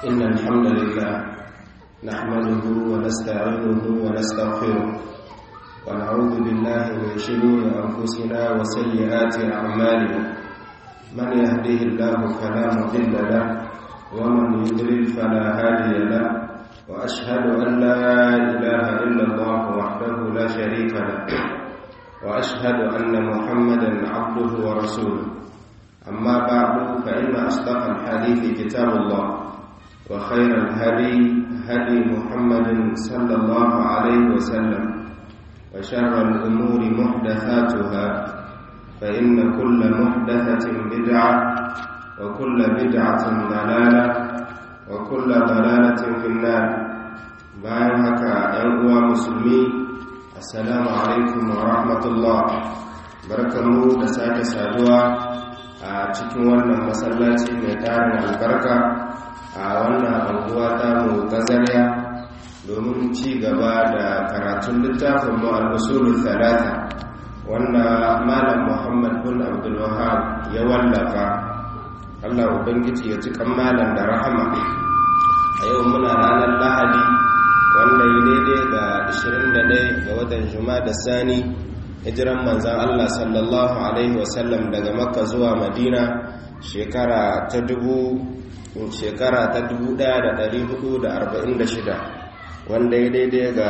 إن الحمد لله نحمده ونستعينه ونستغفره ونعوذ بالله من شرور أنفسنا وسيئات أعمالنا من يهده الله فلا مضل له ومن يضلل فلا هادي له وأشهد أن لا إله إلا الله وحده لا شريك له وأشهد أن محمدا عبده ورسوله أما بعد فإن أصدق الحديث كتاب الله وخير الهدي هدي محمد صلى الله عليه وسلم وشر الأمور محدثاتها فإن كل محدثة بدعة وكل بدعة ضلالة وكل ضلالة في النار bayan haka ‘yan uwa musulmi assalamu alaikum wa rahmatullah barkanmu da sake saduwa a cikin wannan masallaci mai tarin albarka a wannan anguwa ta mu ta zarya domin ci gaba da karatun littafin mu al-usulul thalatha wanda malam muhammad bin abdul wahab ya wallafa Allah ubangiji ya ci kan malam da rahama a yau muna ranar lahadi wanda yi daidai ga 21 ga watan juma'a da sani hijiran manzan Allah sallallahu Alaihi wasallam daga makka zuwa madina shekara ta dubu shekara ta 1446 wanda ya daidai ga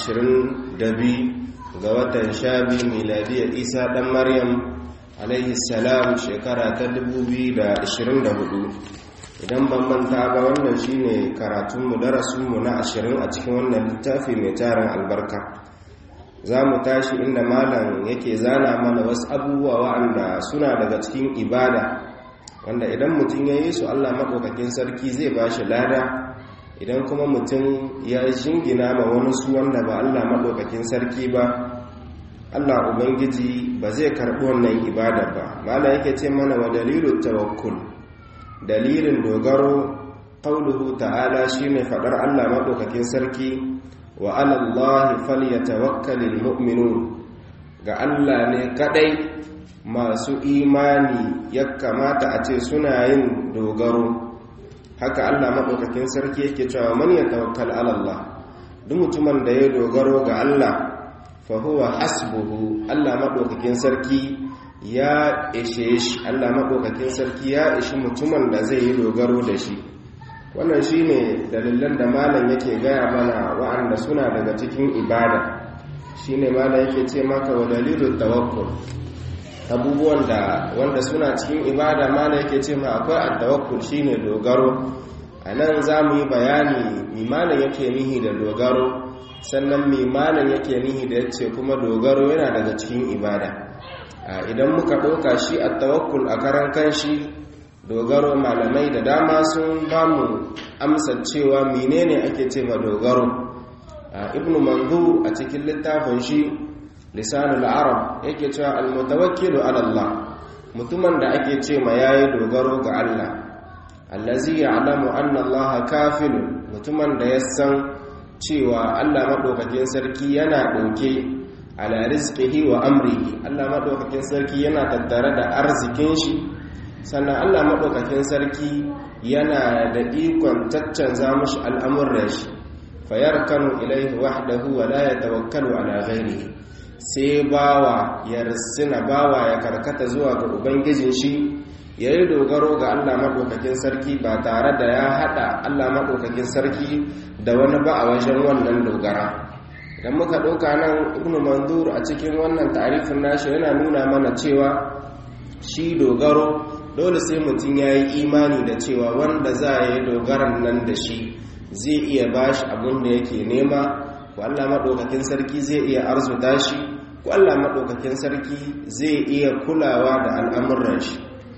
22 ga watan shabi miladiyar isa dan maryam alaihi salam shekara ta 2024 idan ban manta ba wannan shine karatunmu darasinmu na ashirin a cikin wannan littafi mai tarin albarka za mu tashi inda malam yake zana mana wasu abubuwa wa'anda suna daga cikin ibada wanda idan mutum ya yi su allah maɗaukakin sarki zai ba shi lada idan kuma mutum ya shingina ma wani su wanda ba allah maɗaukakin sarki ba allah ubangiji ba zai karɓi wannan ibada ba malam yake ce mana wa dalilin tawakkul dalilin dogaro qauluhu ta'ala shine fadar Allah madaukakin sarki wa 'ala Allahi falyatawakkalul mu'minun ga Allah ne kadai masu imani ya kamata a ce suna yin dogaro haka Allah madaukakin sarki yake cewa man yatawakkal 'ala Allah duk mutumin da ya dogaro ga Allah fa huwa hasbuhu Allah madaukakin sarki ya ishe shi Allah maɗaukakin sarki ya ishi mutumin da zai yi dogaro da shi wannan shi ne dalilan da malam yake gaya mana wa'anda suna daga cikin ibada shi ne malam yake ce maka wa dalilin tawakkul abubuwan da wanda suna cikin ibada malam yake ce ma akwai attawakkul shi ne dogaro a nan za mu yi bayani mimanin yake nihi da dogaro sannan mimanin yake nihi da yace kuma dogaro yana daga cikin ibada idan muka ɗauka shi a tawakkul a karan kanshi dogaro malamai da dama sun ba mu amsa cewa menene ake ce ma dogaro ibnu manzur a cikin littafin shi lisanul arab yake cewa almutawakkilu ala Allah mutumin da ake ce ma yayi dogaro ga Allah allazi ya'lamu anna Allah kafilun mutumin da ya san cewa Allah madaukakin sarki yana ɗauke ala rizqihi wa amrihi Allah madaukakin sarki yana tattare da arzikin shi sannan Allah madaukakin sarki yana da ikon taccanza mushi al'amuran shi fayarkanu ilaihi wahdahu wa la yatawakkalu ala ghairihi sai bawa ya risina bawa ya karkata zuwa ga ubangijin shi yayi dogaro ga Allah madaukakin sarki ba tare da ya hada Allah madaukakin sarki da wani ba a wajen wannan dogara idan muka ɗauka nan ibn mandur a cikin wannan tarifin nashi yana nuna mana cewa shi dogaro dole sai mutum ya yi imani da cewa wanda za a yi dogaran nan da shi zai iya ba shi abin da yake nema ko allah maɗaukakin sarki zai iya arzuta shi ko allah maɗaukakin sarki zai iya kulawa da al'amuran shi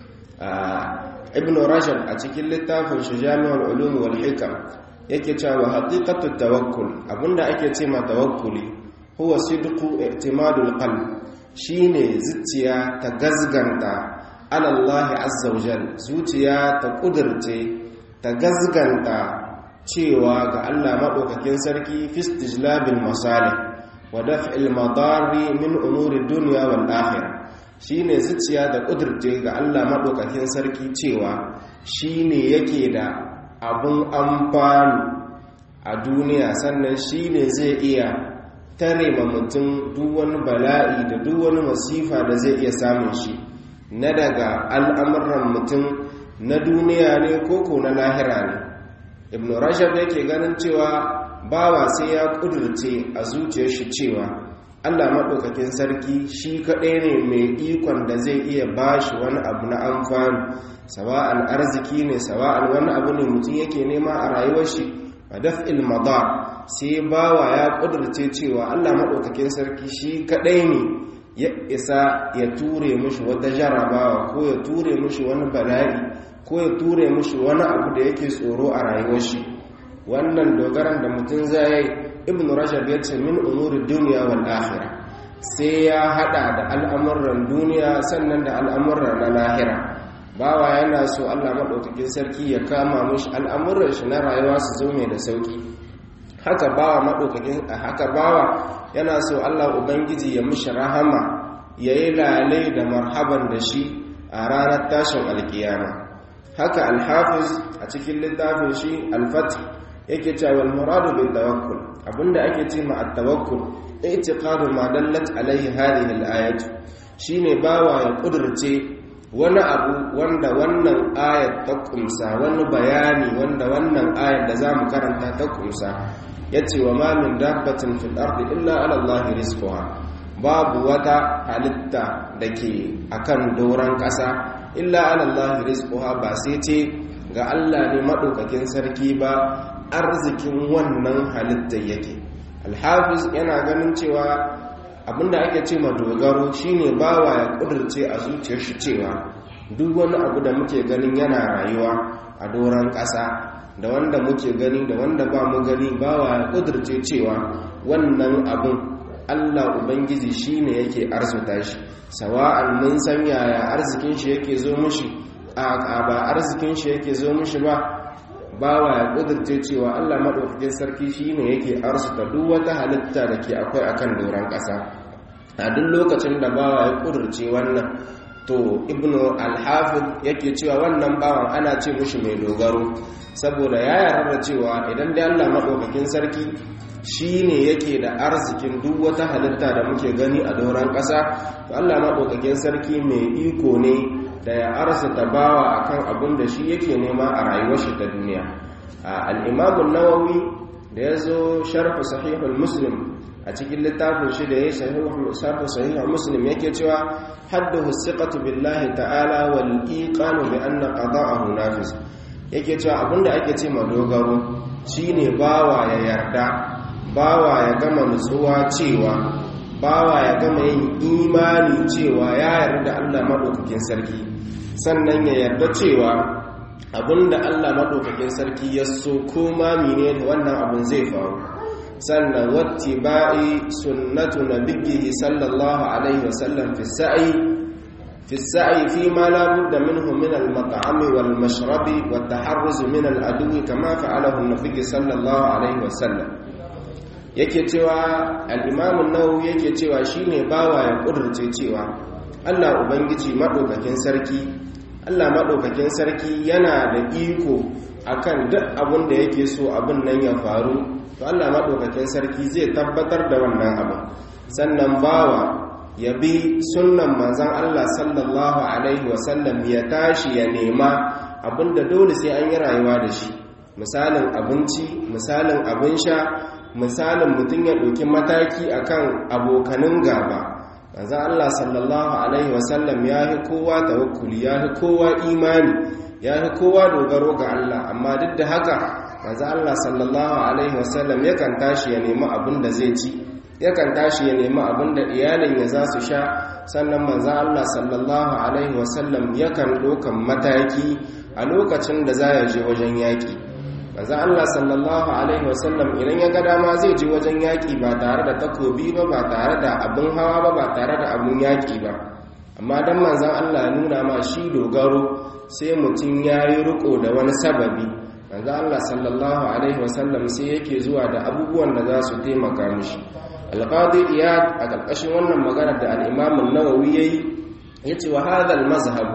ibn rajab a cikin littafin shi jami'ar ulum wal hikam yake cewa haqiqatu tawakkul abinda ake ce ma tawakkuli huwa sidqu i'timadul qalb shine zuciya ta gazganta ala Allah azza wajal zuciya ta kudirce ta gazganta cewa ga Allah madaukakin sarki fi istijlabil masalih wa daf'il madari min umuri dunya wal akhirah shine zuciya da kudirce ga Allah madaukakin sarki cewa shine yake da abin amfani a duniya sannan shi ne zai iya tare ma mutum duk wani bala'i da duk wani masifa da zai iya samun shi na daga al'amuran mutum na duniya ne koko na lahira ne ibn rashab yake ganin cewa bawa sai ya kudurce a zuciyar shi cewa allah maɗaukakin sarki shi kaɗai ne mai ikon da zai iya ba shi wani abu na amfani sawa'an arziki ne sawa'an wani abu ne mutum yake nema a rayuwar shi a daf'il madar sai bawa ya kudurce cewa allah maɗaukakin sarki shi kaɗai ne ya isa ya ture mushi wata jarabawa ko ya ture mushi wani bala'i ko ya ture mushi wani abu da yake tsoro a rayuwar shi wannan dogaran da mutum zai ibn rajab ya ce min umuri duniya wal akhirah sai ya hada da al'amuran duniya sannan da al'amuran na lahira bawa yana so Allah madaukakin sarki ya kama mushi al'amuran shi na rayuwa su zo mai da sauki haka bawa madaukakin haka bawa yana so Allah ubangiji ya mishi rahama yayi lalai da marhaban da shi a ranar tashin alkiyama haka alhafiz a cikin littafin shi alfath yake cewa wal muradu bil tawakkul abinda ake ce ma at tawakkul i'tiqadu ma dallat alaihi hadhihi al ayat shine bawa ya kudurce wani abu wanda wannan ayat ta kumsa wani bayani wanda wannan ayat da zamu karanta ta kumsa yace wa ma min dabbatin fil ardi illa ala allahi rizquha babu wata halitta dake akan doran kasa illa alallahi rizquha ba sai ce ga Allah ne madaukakin sarki ba arzikin wannan halitta yake alhafiz yana ganin cewa abinda ake ce ma dogaro shine bawa ya kudurce a zuciyar shi cewa duk wani abu da muke ganin yana rayuwa a doron ƙasa da wanda muke gani da wanda ba mu gani bawa ya kudurce cewa wannan abun Allah Ubangiji shi ne yake arzuta shi sawa'an mun san yaya arzikin shi yake zo mushi a ba arzikin shi yake zo mushi ba bawa ya kudurce cewa Allah maɗaukakin sarki shi ne yake arzuta duk wata halitta da ke akwai akan doron ƙasa a duk lokacin da bawa ya kudurce wannan to ibnu alhafiz yake cewa wannan bawan ana ce mushi mai dogaro saboda ya yarda cewa idan dai Allah maɗaukakin sarki shi ne yake da arzikin duk wata halitta da muke gani a doron ƙasa to Allah maɗaukakin sarki mai iko ne da ya arzita bawa akan abin da shi yake nema a rayuwar shi ta duniya al'imamun nawawi da ya zo sharfa sahihul muslim a cikin littafin shi da ya sharfa sahihul muslim yake cewa haddahu siqatu billahi ta'ala wal iqanu bi anna qada'ahu nafiz yake cewa abinda ake ce ma dogaro shine bawa ya yarda bawa ya gama nutsuwa cewa bawa ya gama yin imani cewa ya yarda Allah maɗaukakin sarki sannan ya yarda cewa abinda Allah maɗaukakin sarki ya so ko mine da wannan abin zai faru sannan watti ba'i sunnatu nabiyhi sallallahu alaihi wasallam fi sa'i fi sa'i fi ma la budda minhu min al-mat'ami wal mashrabi wat taharruz min al-adwi kama fa'alahu an-nabiy sallallahu alaihi wasallam yake cewa al'imamun nawu yake cewa shi ne bawa ya ƙudurce cewa allah ubangiji maɗaukakin sarki allah maɗaukakin sarki yana da iko akan duk abin da yake so abin nan ya faru to allah maɗaukakin sarki zai tabbatar da wannan abin sannan bawa ya bi sunan manzan allah sallallahu alaihi wasallam ya tashi ya nema abin da dole sai an yi rayuwa da shi misalin abinci misalin abin sha misalin mutum ya ɗauki mataki akan abokanin gaba manzan Allah sallallahu Alaihi wasallam ya fi kowa tawakkuli ya fi kowa imani ya fi kowa dogaro ga Allah amma duk da haka manzan Allah sallallahu Alaihi wasallam yakan tashi ya nemi abin da zai ci yakan tashi ya nemi abin da iyalin ya za su sha sannan manzan Allah sallallahu Alaihi wasallam yakan ɗaukan mataki a lokacin da za ya je wajen yaƙi manzo Allah sallallahu alaihi wasallam idan ya ga dama zai je wajen yaki ba tare da takobi ba ba tare da abin hawa ba ba tare da abin yaki ba amma dan manzon Allah ya nuna ma shi dogaro sai mutum yayi riko da wani sababi manzo Allah sallallahu alaihi wasallam sai yake zuwa da abubuwan da za su taimaka mishi alqadi iyad a ƙarƙashin wannan magana da al-imam an-nawawi yayi yace wa hadha al-mazhab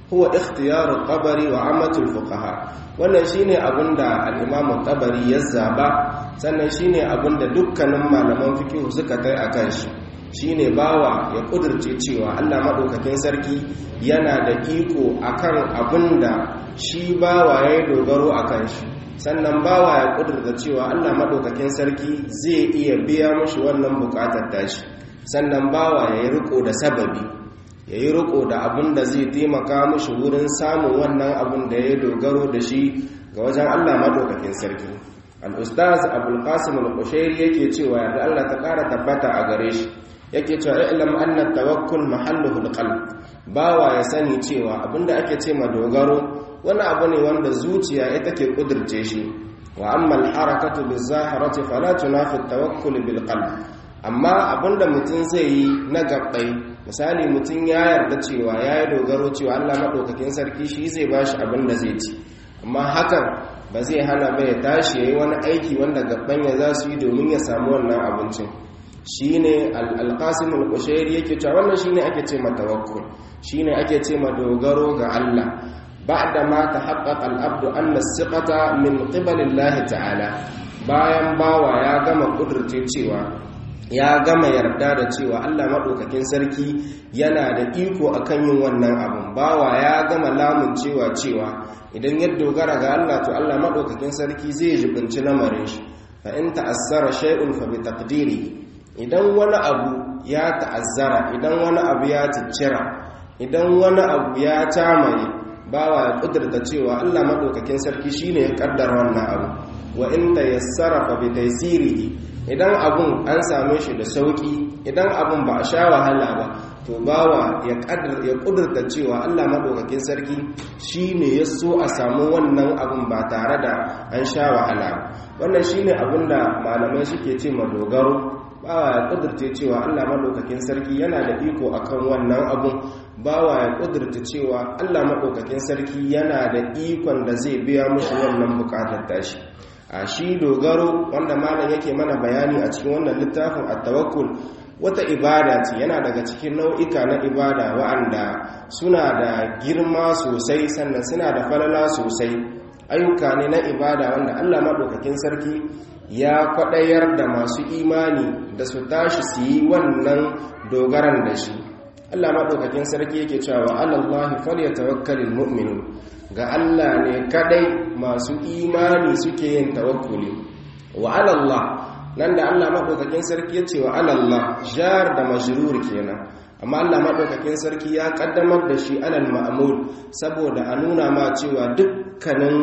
huwa ikhtiyarul qabari wa ammatul fuqaha wannan shine abinda al-imam tabari ya zaba sannan shine abinda dukkanin malaman fiqh suka tai akan shi shine bawa ya kudurce cewa Allah madaukakin sarki yana da iko akan abinda shi bawa yayi dogaro akan shi sannan bawa ya kudurta cewa Allah madaukakin sarki zai iya biya mushi wannan bukatar tashi sannan bawa yayi riko da sababi ya yi riko da abin da zai taimaka mushi wurin samun wannan abin da ya dogaro da shi ga wajen Allah madaukakin sarki al-ustaz abul qasim al-qushairi yake cewa yadda Allah ta ƙara tabbata a gare shi yake cewa ilm anna tawakkul mahalluhu al-qalb bawa ya sani cewa abinda ake ce ma dogaro wani abu ne wanda zuciya ita ke kudurce shi wa amma al-harakatu biz-zahirati fala tunafi at-tawakkul bil-qalb amma abinda mutum zai yi na gabbai misali mutum ya yarda cewa ya yi dogaro cewa allah maɗaukakin sarki shi zai ba shi abin da zai ci amma hakan ba zai hana ba ya tashi ya yi wani aiki wanda gaban ya za su yi domin ya samu wannan abincin shi ne alƙasim al-kushairi yake cewa wannan shi ne ake ce ma tawakkul shi ne ake ce ma dogaro ga allah ba da ma ta haƙaƙa al'abdu an na siƙata min ƙibalillahi ta'ala bayan bawa ya gama ƙudurce cewa ya gama yarda da cewa Allah maɗaukakin sarki yana da iko akan yin wannan abin bawa ya gama lamun cewa cewa idan ya dogara ga Allah to Allah maɗaukakin sarki zai jibinci lamarin shi fa in ta'azzara shay'un fa bi taqdiri idan wani abu ya ta'azzara idan wani abu ya ticcira idan wani abu ya tamaye bawa ya kudurta cewa Allah maɗaukakin sarki shine ya kaddara wannan abu wa in tayassara fa bi taysirihi idan abun an same shi da sauki idan abun ba a sha wahala ba to bawa ya kudurta cewa Allah madaukakin sarki shine ya so a samu wannan abun ba tare da an sha wahala wannan shine abun da malamai suke ce ma dogaro bawa ya kudurta cewa Allah madaukakin sarki yana da iko akan wannan abun bawa ya kudurta cewa Allah madaukakin sarki yana da ikon da zai biya mushi wannan bukatar tashi a shi dogaro wanda malam yake mana bayani a cikin wannan littafin at-tawakkul wata ibada ce yana daga cikin nau'ika na ibada wa'anda suna da girma sosai sannan suna da falala sosai ayyuka ne na ibada wanda Allah madaukakin sarki ya kwadayar da masu imani da su tashi su yi wannan dogaran da shi Allah madaukakin sarki yake cewa alallahi falyatawakkalul mu'minun ga Allah ne kadai masu imani suke yin tawakkuli wa alallah nan da Allah madaukakin sarki ya ce wa alallah jar da majrur kenan amma Allah madaukakin sarki ya kaddamar da shi alal ma'mul saboda a nuna ma cewa dukkanin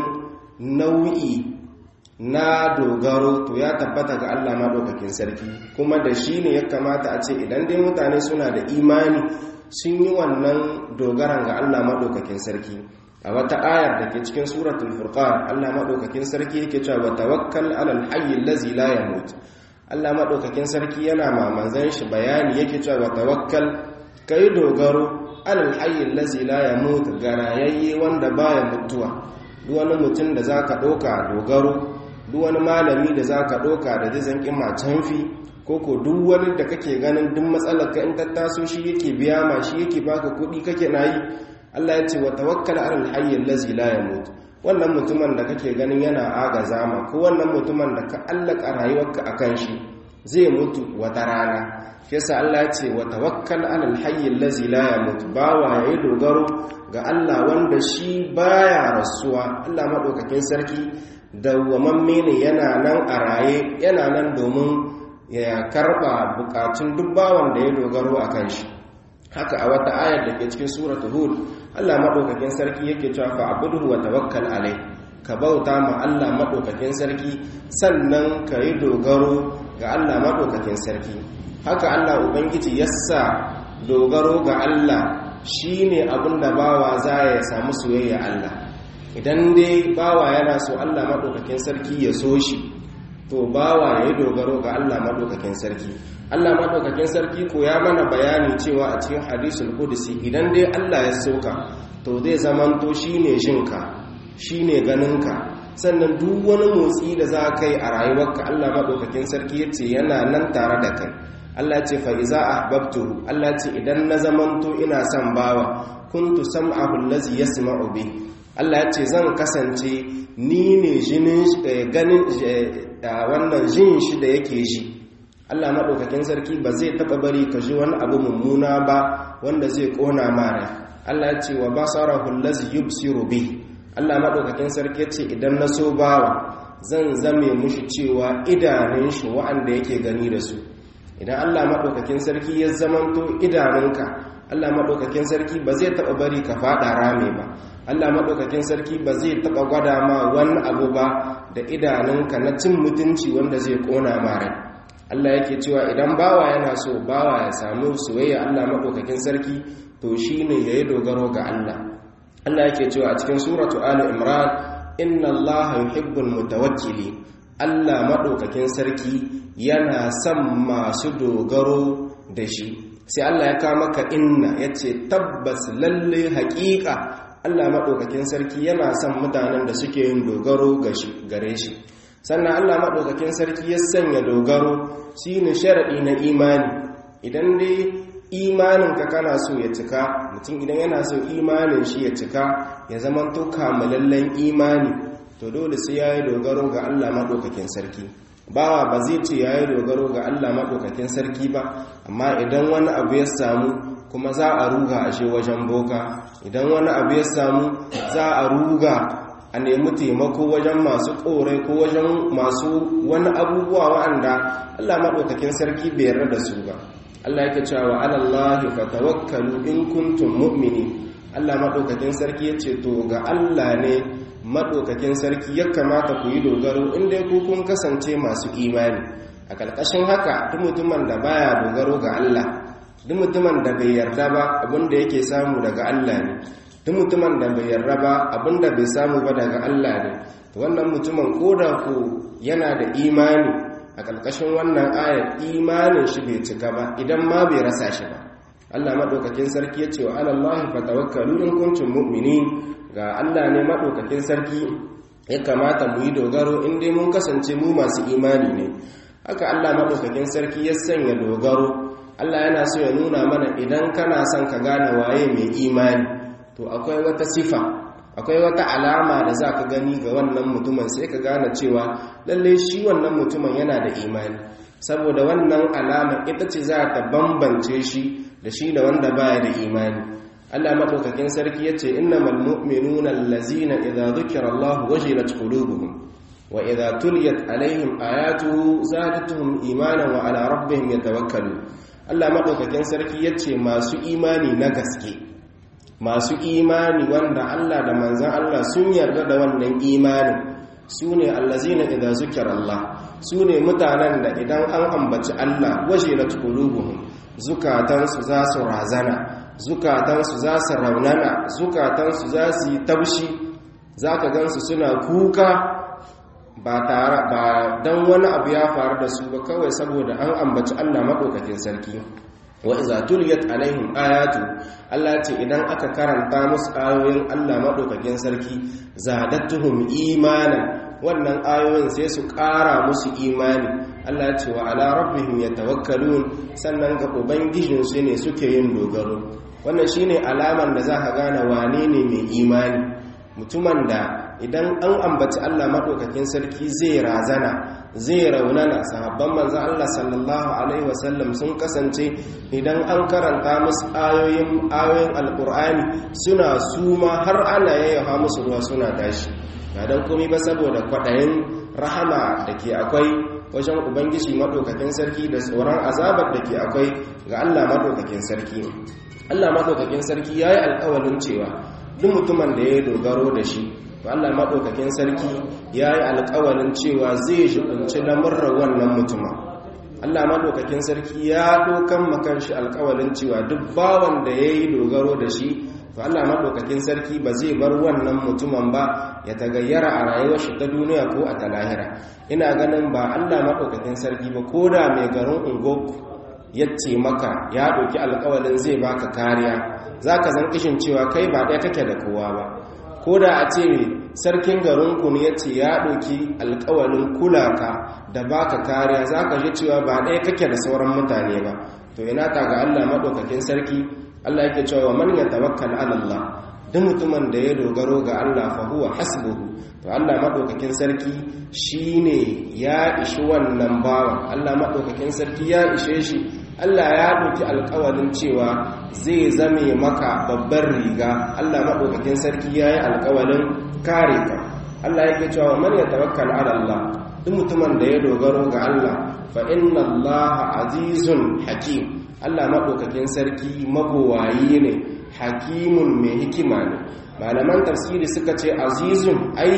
nau'i na dogaro to ya tabbata ga Allah madaukakin sarki kuma da shi ne ya kamata a ce idan dai mutane suna da imani sun yi wannan dogaran ga Allah madaukakin sarki a wata ayar da ke cikin suratul furqan Allah madaukakin sarki yake cewa tawakkal alal hayy allazi la yamut Allah madaukakin sarki yana ma manzon shi bayani yake cewa tawakkal kai dogaro alal hayy allazi la yamut garayayye wanda baya mutuwa duk wani mutum da zaka doka dogaro duk wani malami da zaka doka da zai kima canfi koko duk wani da kake ganin duk matsalar ka in ta taso shi yake biya ma shi yake baka kuɗi kake nayi Allah ya ce wa tawakkal alal hayy allazi la yamut wannan mutumin da kake ganin yana agaza ma ko wannan mutumin da ka allaka rayuwarka akan shi zai mutu wata rana yasa Allah ya ce wa tawakkal alal hayy allazi la yamut bawa yayi dogaro ga Allah wanda shi baya rasuwa Allah madaukakin sarki dawwamamme ne yana nan a raye yana nan domin ya karba bukatun duk bawan da ya dogaro akan shi haka a wata ayar da ke cikin suratul hud Allah madaukakin sarki yake cewa fa abuduhu wa tawakkal alai ka bauta ma Allah madaukakin sarki sannan ka yi dogaro ga Allah madaukakin sarki haka Allah ubangiji yassa dogaro ga Allah shine abinda bawa za ya samu soyayya Allah idan dai bawa yana so Allah madaukakin sarki ya so shi to bawa ya yi dogaro ga Allah madaukakin sarki Allah maɗaukakin sarki ko ya mana bayani cewa a cikin hadisul qudsi idan dai Allah ya soka to zai zamanto shine jinka shine ganinka sannan duk wani motsi da za ka yi a rayuwarka Allah maɗaukakin sarki ya ce yana nan tare da kai Allah ce fa iza ahbabtuhu Allah ce idan na zamanto ina son bawa kuntu sam'ahu allazi yasma'u bi Allah ya ce zan kasance ni ne jinin ganin wannan jin shi da yake ji Allah madaukakin sarki ba zai taba bari ka ji wani abu mummuna ba wanda zai kona mara Allah ya ce wa basarahu allazi yubsiru bi Allah madaukakin sarki ya ce idan na so bawa zan zame mushi cewa idanun shi wa'anda yake gani da su idan Allah maɗaukakin sarki ya zamanto idanunka Allah maɗaukakin sarki ba zai taɓa bari ka faɗa rame ba Allah maɗaukakin sarki ba zai taɓa gwada ma wani abu ba da idanunka na cin mutunci wanda zai ƙona ma rai Allah yake cewa idan bawa yana so bawa ya samu soyayya Allah maɗaukakin sarki to shine yayi dogaro ga Allah Allah yake cewa a cikin suratu Ali Imran inna Allah yuhibbul mutawakkili Allah maɗaukakin sarki yana son masu dogaro da shi sai Allah ya kama maka inna ya ce tabbas lalle haƙiƙa Allah maɗaukakin sarki yana son mutanen da suke yin dogaro gare shi sannan Allah maɗaukakin sarki ya sanya dogaro shi ne sharaɗi na imani idan dai imaninka kana so ya cika mutum idan yana so imanin shi ya cika ya zama to kamalallen imani to dole sai ya yi dogaro ga Allah maɗaukakin sarki bawa ba zai ce ya yi dogaro ga Allah maɗaukakin sarki ba amma idan wani abu ya samu kuma za a ruga a shi wajen boka idan wani abu ya samu za a ruga a nemi taimako wajen masu ƙorai ko wajen masu wani abubuwa wa'anda Allah maɗaukakin sarki bai yarda da su ba Allah yake cewa wa alallahi fatawakkalu in kuntum mu'mini Allah maɗaukakin sarki ya ce to ga Allah ne maɗaukakin sarki ya kamata ku yi dogaro inda ku kun kasance masu imani a ƙarƙashin haka duk mutumin da baya dogaro ga Allah duk mutumin da bai yarda ba abinda yake samu daga Allah ne duk mutumin da bai yarda ba abinda bai samu ba daga Allah ne wannan mutumin koda ku yana da imani a ƙarƙashin wannan ayar imanin shi bai cika ba idan ma bai rasa shi ba Allah maɗaukakin sarki ya ce wa alallahi fatawakkalu in kuntum mu'minin ga Allah ne maɗaukakin sarki ya kamata mu yi dogaro in dai mun kasance mu masu imani ne haka Allah maɗaukakin sarki ya sanya dogaro Allah yana so ya nuna mana idan kana son ka gane waye mai imani to akwai wata sifa akwai wata alama da za ka gani ga wannan mutumin sai ka gane cewa lallai shi wannan mutumin yana da imani saboda wannan alama ita ce za ta bambance shi da shi da wanda baya da imani Allah madaukakin sarki yace innamal mu'minuna allazina idza dhukira Allah wajilat qulubuhum wa idza tuliyat alaihim ayatuhu zadatuhum imanan wa ala rabbihim yatawakkalun Allah madaukakin sarki yace masu imani na gaske masu imani wanda Allah da manzon Allah sun yarda da wannan imanin sune allazina idza zukira Allah sune mutanen da idan an ambaci Allah wajilat qulubuhum zukatansu za su razana zukatansu za su raunana zukatansu za su yi tabshi za ka gansu suna kuka ba tare ba don wani abu ya faru da su ba kawai saboda an ambaci Allah maɗaukakin sarki wa iza tuliyat alaihim ayatu Allah ce idan aka karanta musu ayoyin Allah maɗaukakin sarki zadatuhum imanan wannan ayoyin sai su ƙara musu imani Allah ce wa ala rabbihim yatawakkalun sannan ga ubangijinsu ne suke yin dogaro wannan shine alaman da za ka gane wane ne mai imani mutumin da idan an ambaci Allah maɗaukakin sarki zai razana zai raunana sahabban manzo Allah sallallahu alaihi wasallam sun kasance idan an karanta musu ayoyin ayoyin alqur'ani suna suma har ana yayyafa musu ruwa suna tashi ba dan komai ba saboda kwadayin rahama da ke akwai wajen ubangiji maɗaukakin sarki da tsoron azabar da ke akwai ga Allah maɗaukakin sarki Allah maɗaukakin sarki ya yi alƙawalin cewa duk mutumin da ya dogaro da shi to Allah maɗaukakin sarki ya yi alƙawalin cewa zai shigunci lamurran wannan mutuma Allah maɗaukakin sarki ya dokan makan shi alƙawalin cewa duk bawan da ya yi dogaro da shi to Allah maɗaukakin sarki ba zai bar wannan mutumin ba ya tagayyara a rayuwar shi ta duniya ko a ta lahira ina ganin ba Allah maɗaukakin sarki ba ko da mai garin ungoku ya ce maka ya ɗauki alƙawalin zai baka kariya za ka zan kishin cewa kai ba ɗaya kake da kowa ba ko da a ce sarkin garinku ne ya ce ya ɗauki alƙawalin kulaka da baka kariya za ka ji cewa ba ɗaya kake da sauran mutane ba to ina ta ga Allah maɗaukakin sarki Allah yake cewa man yatawakkal ala Allah duk mutumin da ya dogaro ga Allah fa huwa hasbuhu to Allah madaukakin sarki shine ya ishi wannan bawan Allah madaukakin sarki ya ishe shi Allah ya ɗauki alƙawarin cewa zai zame maka babbar riga Allah madaukakin sarki yayi alƙawarin kare ka Allah yake cewa man yatawakkal ala Allah duk mutumin da ya dogaro ga Allah fa inna Allah azizun hakim Allah madaukakin sarki magowayi ne hakimun mai hikima ne malaman tafsiri suka ce azizun ai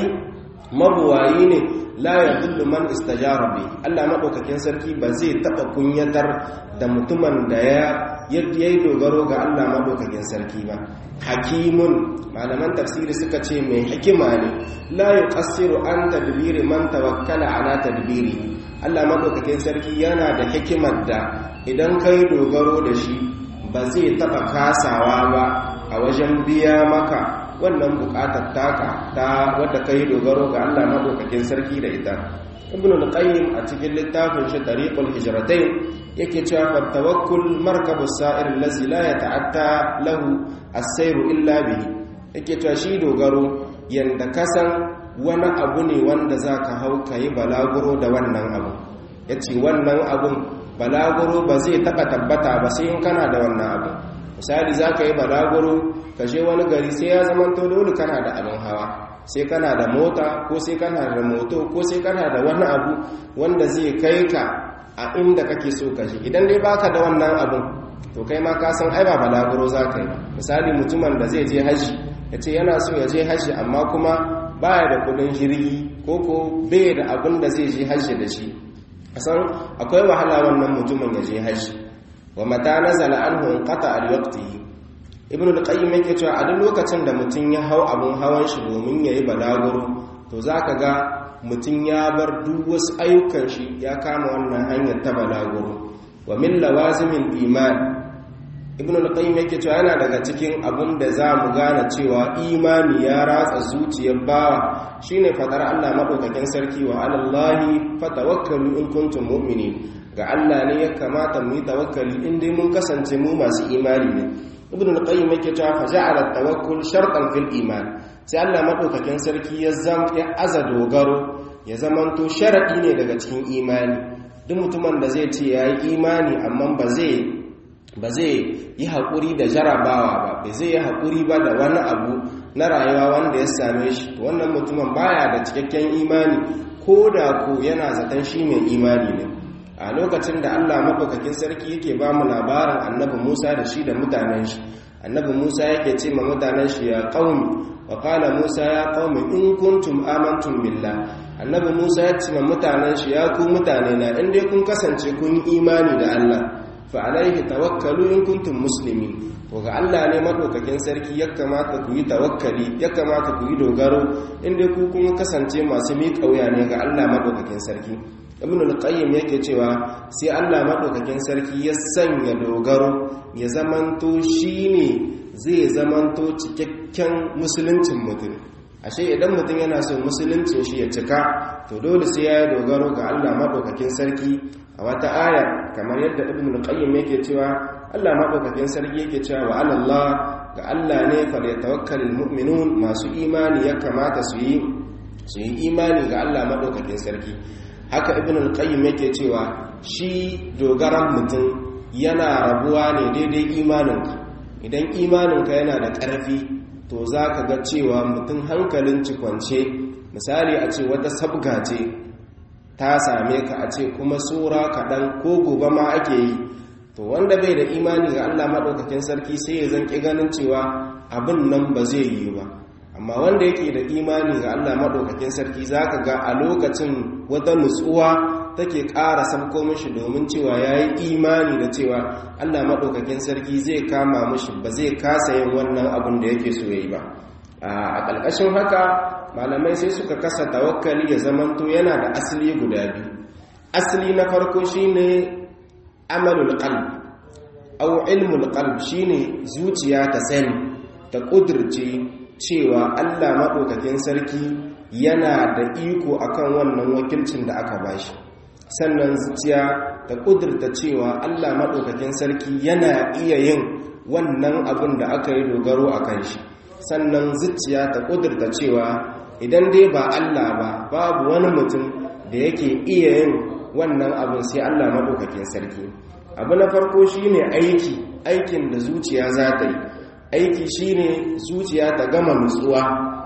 mabuwayi ne la ya dullu man istajara bi Allah madaukakin sarki ba zai taba kunyatar da mutumin da ya yayi dogaro ga Allah madaukakin sarki ba hakimun malaman tafsiri suka ce mai hikima ne la yuqassiru an tadbiri man tawakkala ala tadbiri Allah madaukakin sarki yana da hikimar da idan kai dogaro da shi ba zai taba kasawa ba a wajen biya maka wannan bukatar taka ta wadda kai dogaro ga Allah madaukakin sarki da ita ibn al-qayyim a cikin littafin shi tariqul hijratain yake cewa fa tawakkul markabus sa'ir allazi la yata'atta lahu as-sayru illa bihi yake cewa shi dogaro yanda kasan wani abu ne wanda zaka hau kai balaguro da wannan abu yace wannan abun balaguro ba zai taba tabbata ba sai in kana da wannan abu misali zaka yi balaguro ka je wani gari sai ya zama to dole kana da abin hawa sai kana da mota ko sai kana da moto ko sai kana da wani abu wanda zai kai ka a inda kake so ka je idan dai baka da wannan abun to kai ma ka san ai ba balaguro za ka yi misali mutumin da zai je haji ya ce yana so ya je haji amma kuma baya da kudin jirgi ko ko bai da abin da zai je haji da shi san akwai wahala wannan mutumin ya je haji wa mata nazala anhu qata al-waqti ibn al-qayyim yake cewa a duk lokacin da mutum ya hau abun hawan shi domin yayi balaguro to zaka ga mutum ya bar duk wasu ayyukan shi ya kama wannan hanyar ta balaguro wa min lawazimin iman ibn al-qayyim yake cewa yana daga cikin abun da za mu gane cewa imani ya ratsa zuciyar bawa shine fadar Allah madaukakin sarki wa alallahi fatawakkalu in kuntum mu'minin ga Allah ne ya kamata mu yi tawakkali in dai mun kasance mu masu imani ne ibn al-qayyim yake cewa fa ja'ala tawakkul shartan fil iman sai Allah madaukakin sarki ya zam ya aza dogaro ya zamanto sharadi ne daga cikin imani duk mutumin da zai ce yayi imani amma ba zai ba zai yi haƙuri da jarabawa ba ba zai yi haƙuri ba da wani abu na rayuwa wanda ya same shi wannan mutumin baya da cikakken imani ko da ko yana zaton shi mai imani ne a lokacin da Allah maɗaukakin sarki yake ba mu labarin annabi Musa da shi da mutanen shi annabi Musa yake ce ma mutanen shi ya qaumi wa qala Musa ya qaumi in kuntum amantum billah annabi Musa ya ce ma mutanen shi ya ku mutane na in dai kun kasance kun yi imani da Allah fa alaihi tawakkalu in kuntum muslimin to ga Allah ne madaukakin sarki ya kamata ku yi tawakkali ya kamata ku yi dogaro in dai ku kun kasance masu miƙa wuya ne ga Allah madaukakin sarki ibn al-qayyim yake cewa sai Allah madaukakin sarki ya sanya dogaro ya zamanto shine zai zamanto cikakken musuluncin mutum ashe idan mutum yana son musuluncin shi ya cika to dole sai ya yi dogaro ga Allah madaukakin sarki a wata aya kamar yadda ibn al-qayyim yake cewa Allah madaukakin sarki yake cewa wa Allah ga Allah ne fa yatawakkalul mu'minun masu imani ya kamata su yi su yi imani ga Allah madaukakin sarki haka ibn al-qayyim yake cewa shi dogaran mutum yana rabuwa ne daidai imaninka idan imaninka yana da ƙarfi to za ka ga cewa mutum hankalin cikwance misali a ce wata sabga ce ta same ka a ce kuma tsora kaɗan ko gobe ma ake yi to wanda bai da imani ga allah maɗaukakin sarki sai ya zanƙi ganin cewa abin nan ba zai yi ba amma wanda yake da imani ga Allah maɗaukakin sarki za ka ga a lokacin wata nutsuwa take ƙara sabko mishi domin cewa ya yi imani da cewa Allah maɗaukakin sarki zai kama mishi ba zai kasa yin wannan abin da yake so ya yi ba a ƙarƙashin haka malamai sai suka kasa tawakkali ya zamanto yana da asali guda biyu asali na farko shine amalul qalb aw ilmul qalb shine zuciya ta sani ta ƙudurce cewa Allah maɗaukakin sarki yana da iko akan wannan wakilcin da aka bashi sannan zuciya ta ƙudurta cewa Allah maɗaukakin sarki yana iya yin wannan abin da aka yi dogaro a kan shi sannan zuciya ta ƙudurta cewa idan dai ba Allah ba babu wani mutum da yake iya yin wannan abin sai Allah maɗaukakin sarki abu na farko shine aiki aikin da zuciya za ta yi aiki shine zuciya ta gama nutsuwa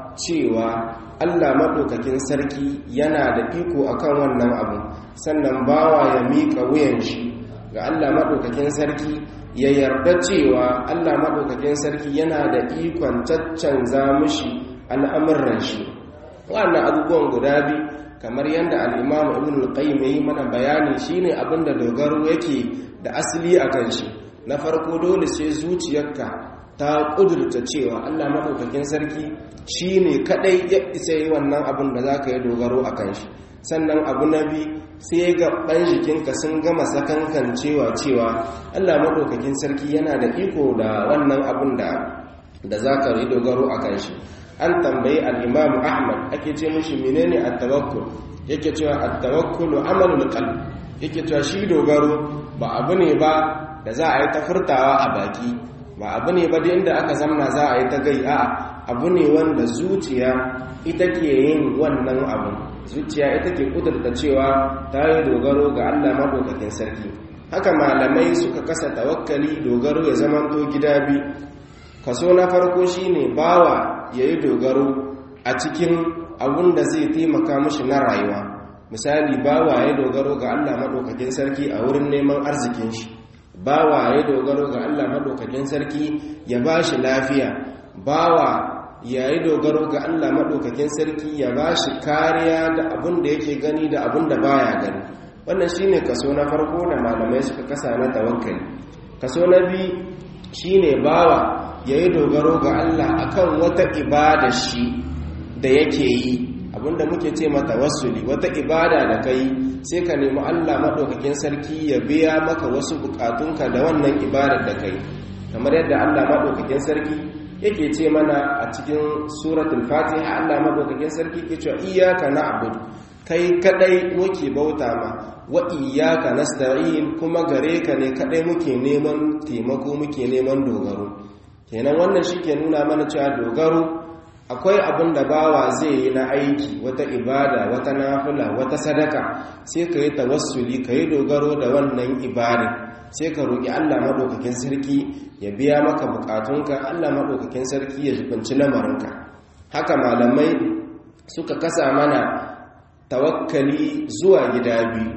cewa Allah maɗaukakin sarki yana da iko akan wannan abu sannan bawa ya miƙa wuyan shi ga Allah maɗaukakin sarki ya yarda cewa Allah maɗaukakin sarki yana da ikon caccanza mishi al'amuran shi wannan abubuwan guda biyu kamar yadda al'imamu ibn al-qayyim yi mana bayani shine abinda dogaro yake da asali a kan shi na farko dole sai zuciyarka ta kudurta cewa Allah maɗaukakin sarki shine kadai ya isa yi wannan abin da zaka yi dogaro a kan shi sannan abu na bi sai gaban jikinka sun gama sakankan cewa cewa Allah maɗaukakin sarki yana da iko da wannan abin da da zaka yi dogaro a kan shi an tambayi al'imamu ahmad ake ce mashi menene at-tawakkul yake cewa at-tawakkulu amalul qalb yake cewa shi dogaro ba abu ne ba da za a yi ta furtawa a baki ba abu ne ba da inda aka zamna za a yi ta gai a'a abu ne wanda zuciya ita ke yin wannan abu zuciya ita ke kudurta cewa ta yi dogaro ga Allah madaukakin sarki haka malamai suka kasa tawakkali dogaro ya zamanto gida biyu kaso na farko shine bawa ya yi dogaro a cikin abun da zai taimaka mashi na rayuwa misali bawa ya dogaro ga Allah maɗaukakin sarki a wurin neman arzikin shi bawa ya dogaro ga Allah maɗaukakin sarki ya ba shi lafiya bawa ya yi dogaro ga Allah maɗaukakin sarki ya ba shi kariya da abun da yake gani da abun da baya gani wannan shine kaso na farko da malamai suka kasa na tawakkali kaso na biyu shine bawa ya yi dogaro ga Allah akan wata ibada shi da yake yi abinda muke ce mata wasuli wata ibada da kai sai ka nemi Allah maɗaukakin sarki ya biya maka wasu bukatunka da wannan ibadar da kai kamar yadda Allah maɗaukakin sarki yake ce mana a cikin suratul fatiha Allah maɗaukakin sarki ke cewa iyyaka na'budu kai kadai muke bauta ma wa iyyaka nasta'in kuma gare ka ne kadai muke neman taimako muke neman dogaro kenan wannan shi ke nuna mana cewa dogaro akwai abin da bawa zai yi na aiki wata ibada wata nafila wata sadaka sai ka yi tawassuli ka yi dogaro da wannan ibada sai ka roƙi allah maɗaukakin sarki ya biya maka buƙatunka allah maɗaukakin sarki ya jibanci lamarinka haka malamai suka kasa mana tawakkali zuwa gida biyu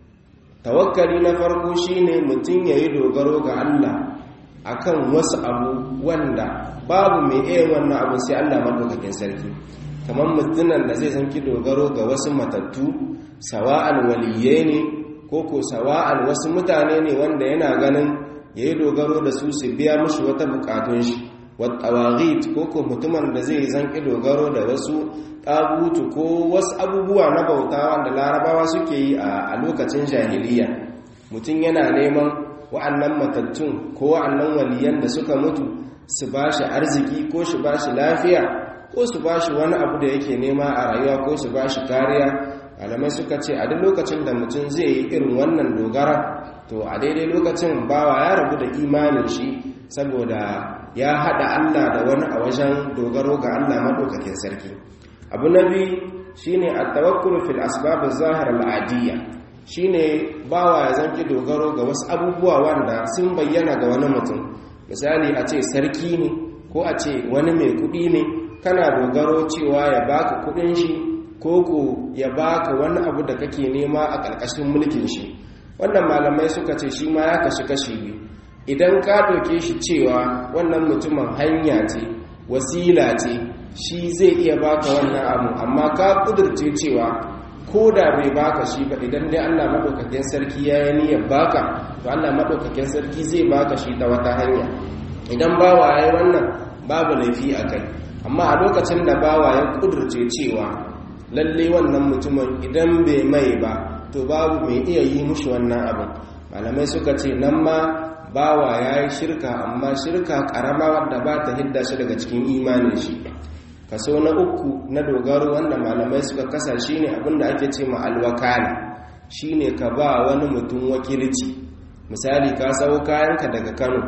tawakkali na farko shine mutum ya yi dogaro ga allah akan wasu abu wanda babu mai iya wannan abu sai Allah madaukakin sarki kamar mutunan da zai zanki dogaro ga wasu matattu sawa'an waliyye ne ko ko sawa'an wasu mutane ne wanda yana ganin yayi dogaro da su su biya mushi wata bukatun shi wattawaghit ko ko mutumin da zai zanki dogaro da wasu tabutu ko wasu abubuwa na bauta wanda larabawa suke yi a lokacin jahiliya mutum yana neman wa'annan matattun ko wa'annan waliyan da suka mutu su ba shi arziki ko su ba shi lafiya ko su ba shi wani abu da yake nema a rayuwa ko su ba shi kariya alamai suka ce a duk lokacin da mutum zai yi irin wannan dogara to a daidai lokacin bawa ya rabu da imanin shi saboda ya haɗa allah da wani a wajen dogaro ga allah maɗaukakin sarki abu na biyu shine a tawakkulu fil asbab zahir al'adiyya shine bawa ya zanki dogaro ga wasu abubuwa wanda sun bayyana ga wani mutum misali a ce sarki ne ko a ce wani mai kudi ne kana dogaro cewa ya baka kudin shi ko ko ya baka wani abu da kake nema a ƙarƙashin mulkin shi wannan malamai suka ce shi ma ya kashi kashi biyu idan ka ɗauke shi cewa wannan mutumin hanya ce wasila ce shi zai iya baka wannan abu amma ka ƙudurce cewa ko da bai baka shi ba idan dai Allah madaukakin sarki ya yi niyyar baka to Allah madaukakin sarki zai baka shi ta wata hanya idan bawa yayi wannan babu laifi a kai amma a lokacin da bawa ya kudurce cewa lalle wannan mutumin idan bai mai ba to babu mai iya yi mushi wannan abin malamai suka ce nan ma bawa ya yi shirka amma shirka karama wadda ba ta hidda shi daga cikin imanin shi kaso na uku na dogaro wanda malamai suka kasa shine abinda ake ce ma alwakala shine ka ba wani mutum wakilci misali ka sau kayanka daga Kano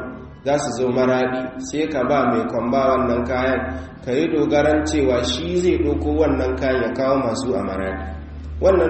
za su zo maradi sai ka ba mai kwamba wannan kayan ka yi dogaran cewa shi zai ɗauko wannan kayan ya kawo masu a maradi wannan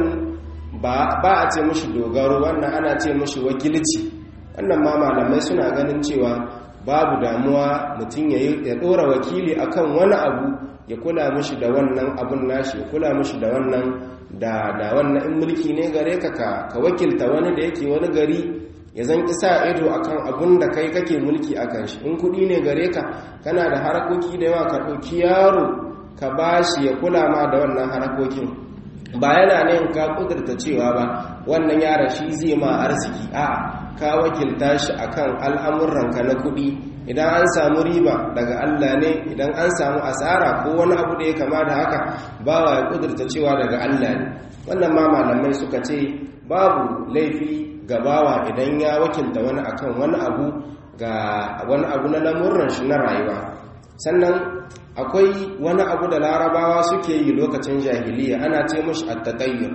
ba a ce mushi dogaro wannan ana ce mushi wakilci wannan ma malamai suna ganin cewa babu damuwa mutum ya ɗora wakili akan wani abu ya kula mushi da wannan abun nashi ya kula mushi da wannan da da wannan in mulki ne gare ka ka wakilta wani da yake wani gari ya zan isa ido akan abun da kai kake mulki akan shi in kudi ne gare ka kana da harakoki da yawa ka ɗauki yaro ka bashi ya kula ma da wannan harakokin ba yana ne ka kudurta cewa ba wannan yaron shi zai ma arziki a ka wakilta shi akan al'amuranka na kudi idan an samu riba daga Allah ne idan an samu asara ko wani abu da ya kama da haka bawa ya kudurta cewa daga Allah ne wannan ma malamai suka ce babu laifi ga bawa idan ya wakilta wani akan wani abu ga wani abu na lamurran shi na rayuwa sannan akwai wani abu da larabawa suke yi lokacin jahiliya ana ce mushi attatayyur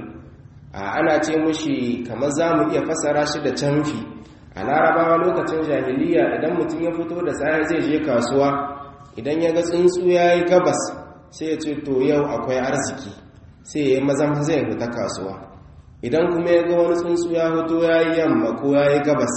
ana ce mushi kamar za mu iya fasara shi da canfi a larabawa lokacin jahiliya idan mutum ya fito da sai zai je kasuwa idan ya ga tsuntsu ya yi gabas sai ya ce to yau akwai arziki sai ya yi mazan zai fita kasuwa idan kuma ya ga wani tsuntsu ya fito ya yi yamma ko ya yi gabas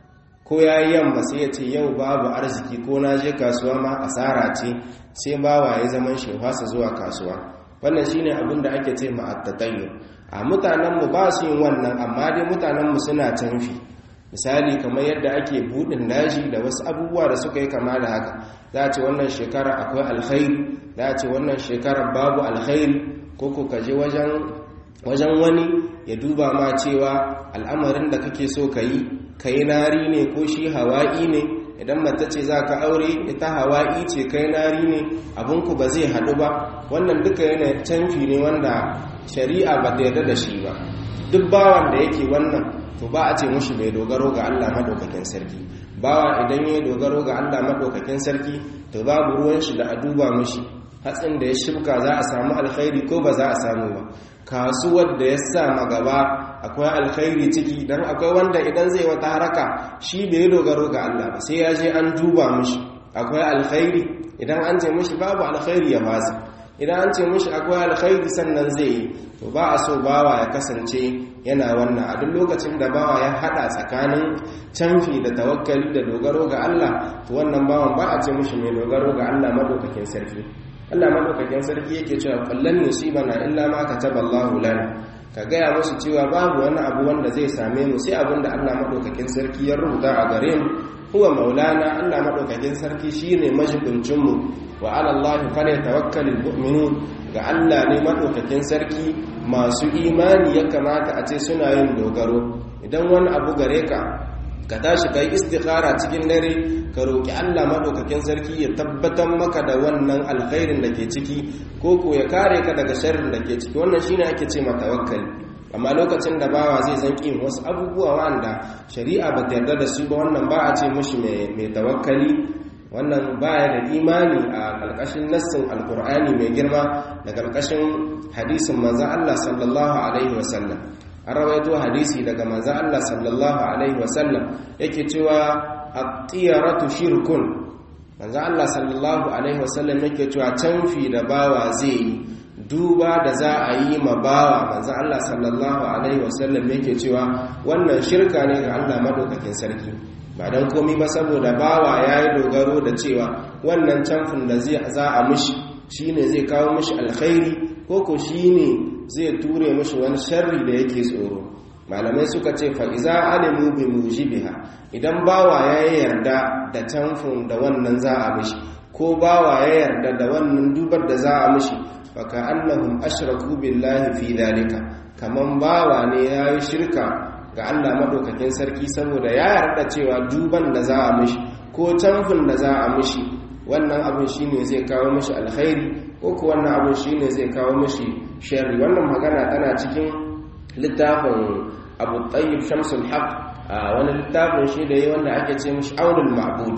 ko ya yi yamma sai ya ce yau babu arziki ko na je kasuwa ma asara ce sai bawa ya zaman shi fasa zuwa kasuwa wannan shine abin da ake ce ma'attatayyo a mutanenmu ba su yin wannan amma dai mutanenmu suna canfi misali kamar yadda ake budin daji da wasu abubuwa da suka yi kama da haka za a ce wannan shekara akwai alkhairi za a ce wannan shekara babu alkhairi ko ko kaje wajen wajen wani ya duba ma cewa al'amarin da kake so ka yi ka yi nari ne ko shi hawa'i ne idan mata ce za ka aure ita hawa'i ce kai nari ne abinku ba zai haɗu ba wannan duka yana canfi ne wanda shari'a ba ta yarda da shi ba duk bawan da yake wannan to ba a ce mushi mai dogaro ga Allah madaukakin sarki bawa idan ya dogaro ga Allah madaukakin sarki to babu ruwan shi da a duba mushi hatsin da ya shibka za a samu alkhairi ko ba za a samu ba kasuwar da ya sa magaba akwai alkhairi ciki dan akwai wanda idan zai wata haraka shi bai dogaro ga Allah ba sai ya je an duba mushi akwai alkhairi idan an ce mushi babu alkhairi ya fasa idan an ce mushi akwai alkhairi sannan zai yi to ba a so bawa ya kasance yana wannan a duk lokacin da bawa ya hada tsakanin canfi da tawakkali da dogaro ga Allah to wannan bawan ba a ce mushi mai dogaro ga Allah madaukakin sarki Allah madaukakin sarki yake cewa kullan yusibana illa ma kataballahu lana ka gaya musu cewa babu wani abu wanda zai same mu sai abin da Allah madaukakin sarki ya rubuta a gare mu huwa maulana Allah madaukakin sarki shine majibincin mu wa ala Allah falyatawakkalul mu'minun ga Allah ne madaukakin sarki masu imani ya kamata a ce suna yin dogaro idan wani abu gare ka ka tashi kai istikhara cikin dare ka roki Allah madaukakin sarki ya tabbatar maka da wannan alkhairin da ke ciki ko ko ya kare ka daga sharrin da ke ciki wannan shine ake ce ma tawakkali amma lokacin da bawa zai san kin wasu abubuwa wanda shari'a ba ta yarda da su ba wannan ba a ce mushi mai tawakkali wannan baya da imani a ƙarƙashin nassin alkur'ani mai girma da ƙarƙashin hadisin manzon Allah sallallahu alaihi wasallam an rawaito hadisi daga manzon Allah sallallahu alaihi wasallam yake cewa at-tiyaratu shirkun manzon Allah sallallahu alaihi wasallam yake cewa canfi da bawa zai yi duba da za a yi ma bawa manzon Allah sallallahu alaihi wasallam yake cewa wannan shirka ne ga Allah madaukakin sarki ba don komi ba saboda bawa ya yi dogaro da cewa wannan camfin da za a mushi shi ne zai kawo mushi alkhairi ko ko shi ne zai ture mushi wani sharri da yake tsoro malamai suka ce fa'iza alimu bi mujibiha idan bawa ya yarda da camfin da wannan za a mushi ko bawa ya yarda da wannan dubar da za a mushi faka annahum ashraku billahi fi dalika kaman bawa ne ya yi shirka ga Allah maɗaukakin sarki saboda ya yarda cewa duban da za a mishi ko canfin da za a mishi wannan abin shine zai kawo mishi alkhairi ko ko wannan abin shine zai kawo mishi sharri wannan magana tana cikin littafin Abu Tayyib Shamsul Haq wani littafin shi da yayi wanda ake ce mishi Aunul Ma'bud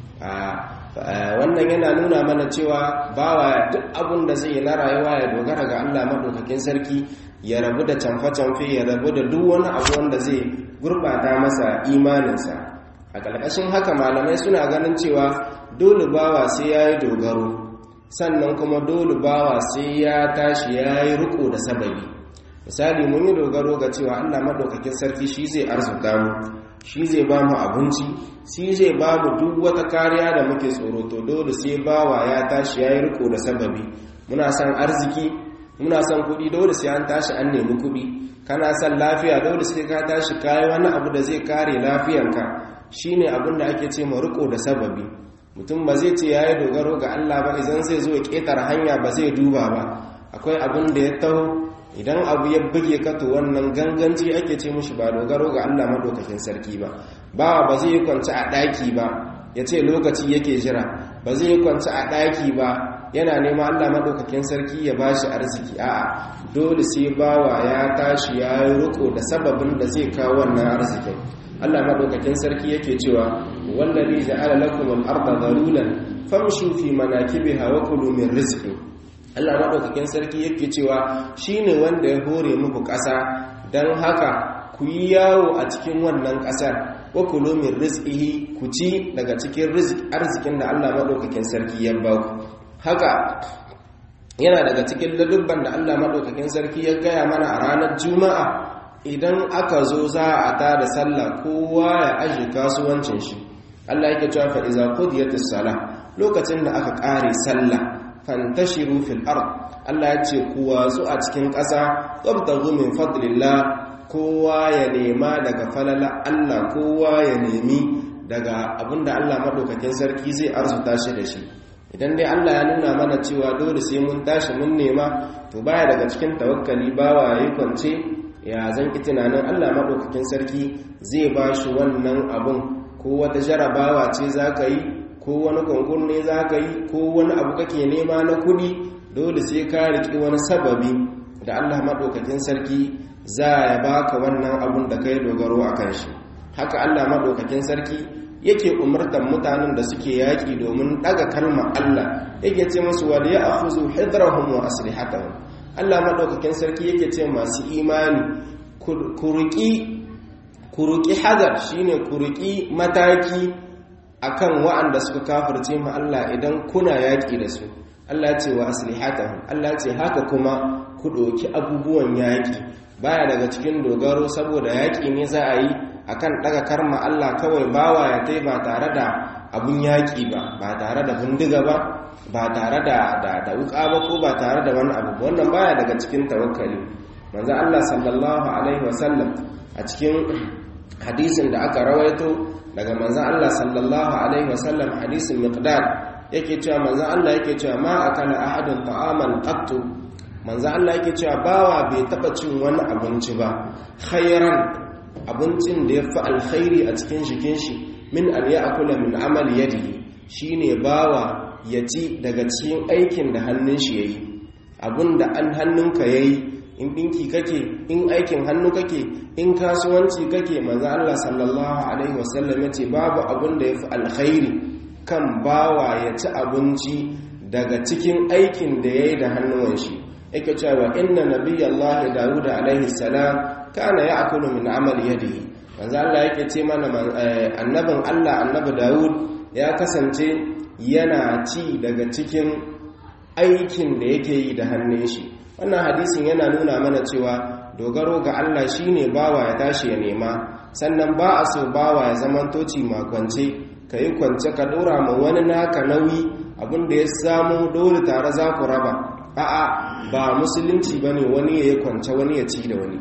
wannan yana nuna mana cewa bawa duk abin da zai yi na rayuwa ya dogara ga Allah maɗaukakin sarki ya rabu da camfe-camfe ya rabu da duk wani abu wanda zai gurbata masa imaninsa a ƙarƙashin haka malamai suna ganin cewa dole bawa sai ya yi dogaro sannan kuma dole bawa sai ya tashi ya yi riko da sababi misali mun yi dogaro ga cewa allah maɗaukakin sarki shi zai arzuta mu shi zai ba mu abinci shi zai ba mu duk wata kariya da muke tsoro to dole sai bawa ya tashi ya yi riko da sababi muna son arziki muna son kuɗi dole sai an tashi an nemi kuɗi kana son lafiya dole sai ka tashi kayi wani abu da zai kare lafiyanka shine abin da ake ce ma riko da sababi mutum ba zai ce yayi dogaro ga Allah ba idan zai zo ya ketar hanya ba zai duba ba akwai abin da ya taho idan abu ya buge ka to wannan ganganci ake ce mushi ba dogaro ga Allah madaukakin sarki ba ba ba zai yi kwanci a daki ba ya ce lokaci yake jira ba zai yi kwanci a daki ba yana nema Allah madaukakin sarki ya bashi arziki a'a dole sai bawa ya tashi ya yi riko da sababin da zai kawo wannan arzikin Allah madaukakin sarki yake cewa wallazi ja'ala lakum al-ardha dhalulan famshu fi manakibiha wa kulu min rizqi Allah madaukakin sarki yake cewa shine wanda ya hore muku ƙasa dan haka ku yi yawo a cikin wannan ƙasar wa kulu min rizqihi ku ci daga cikin arzikin da Allah madaukakin sarki ya ba ku haka yana daga cikin ladubban da Allah madaukakin sarki ya gaya mana a ranar juma'a idan aka zo za a ta da sallah kowa ya aje kasuwancin shi Allah yake cewa fa iza qudiyatis sala lokacin da aka kare sallah fantashiru fil ard Allah ya ce ku watsu a cikin ƙasa tabtagu min fadlillah kowa ya nema daga falala Allah kowa ya nemi daga abinda Allah madaukakin sarki zai arzuta shi da shi idan dai Allah ya nuna mana cewa dole sai mun tashi mun nema to baya daga cikin tawakkali bawa yayi kwance ya zan ki tunanin Allah maɗaukakin sarki zai ba shi wannan abun ko wata jarabawa ce za ka yi ko wani konkur ne za ka yi ko wani abu kake nema na kuɗi dole sai ka riƙi wani sababi da Allah maɗaukakin sarki za ya baka wannan abun da ka yi dogaro a kan shi haka Allah maɗaukakin sarki yake umartar mutanen da suke yaƙi domin ɗaga kalmar Allah yake ce musu wal ya akhuzu hidrahum wa aslihatahum Allah maɗaukakin sarki yake ce masu imani ku ruƙi hadar shine ku ruƙi mataki akan wa'anda suka kafirce ma Allah idan kuna yaƙi da su Allah ce wa aslihatahum Allah ce haka kuma ku ɗauki abubuwan yaƙi baya daga cikin dogaro saboda yaƙi ne za a yi akan ɗaga karma Allah kawai bawa ya tai ba tare da abun yaƙi ba ba tare da bindiga ba ba tare da da wuka ba ko ba tare da wani abu wannan baya daga cikin tawakkali manzo Allah sallallahu alaihi wasallam a cikin hadisin da aka rawaito daga manzo Allah sallallahu alaihi wasallam hadisin miqdad yake cewa manzo Allah yake cewa ma akala ahadun ta'aman qattu manzo Allah yake cewa bawa bai taba cin wani abinci ba khairan abincin da yafi alkhairi a cikin jikin shi min an ya'kula min amali yadihi shine bawa ya ci daga cikin aikin da hannun shi ya yi abin da an hannunka ya yi in ɗinki kake in aikin hannu kake in kasuwanci kake maza Allah sallallahu Alaihi wasallam ya ce babu abin da ya fi alkhairi kan bawa ya ci abinci daga cikin aikin da ya yi da hannuwan shi yake cewa inna nabiyyallahi dawuda alaihi salam kana ya akulu min amali yadihi manzo Allah yake ce mana annabin Allah annabi Dawud ya kasance yana ci daga cikin aikin da yake yi da hannun shi wannan hadisin yana nuna mana cewa dogaro ga Allah shine bawa ya tashi ya nema sannan ba a so bawa ya zaman toci makwance ka yi kwance ka dora ma wani naka nauyi abinda ya samu dole tare za ku raba a'a ba musulunci bane wani ya yi kwance wani ya ci da wani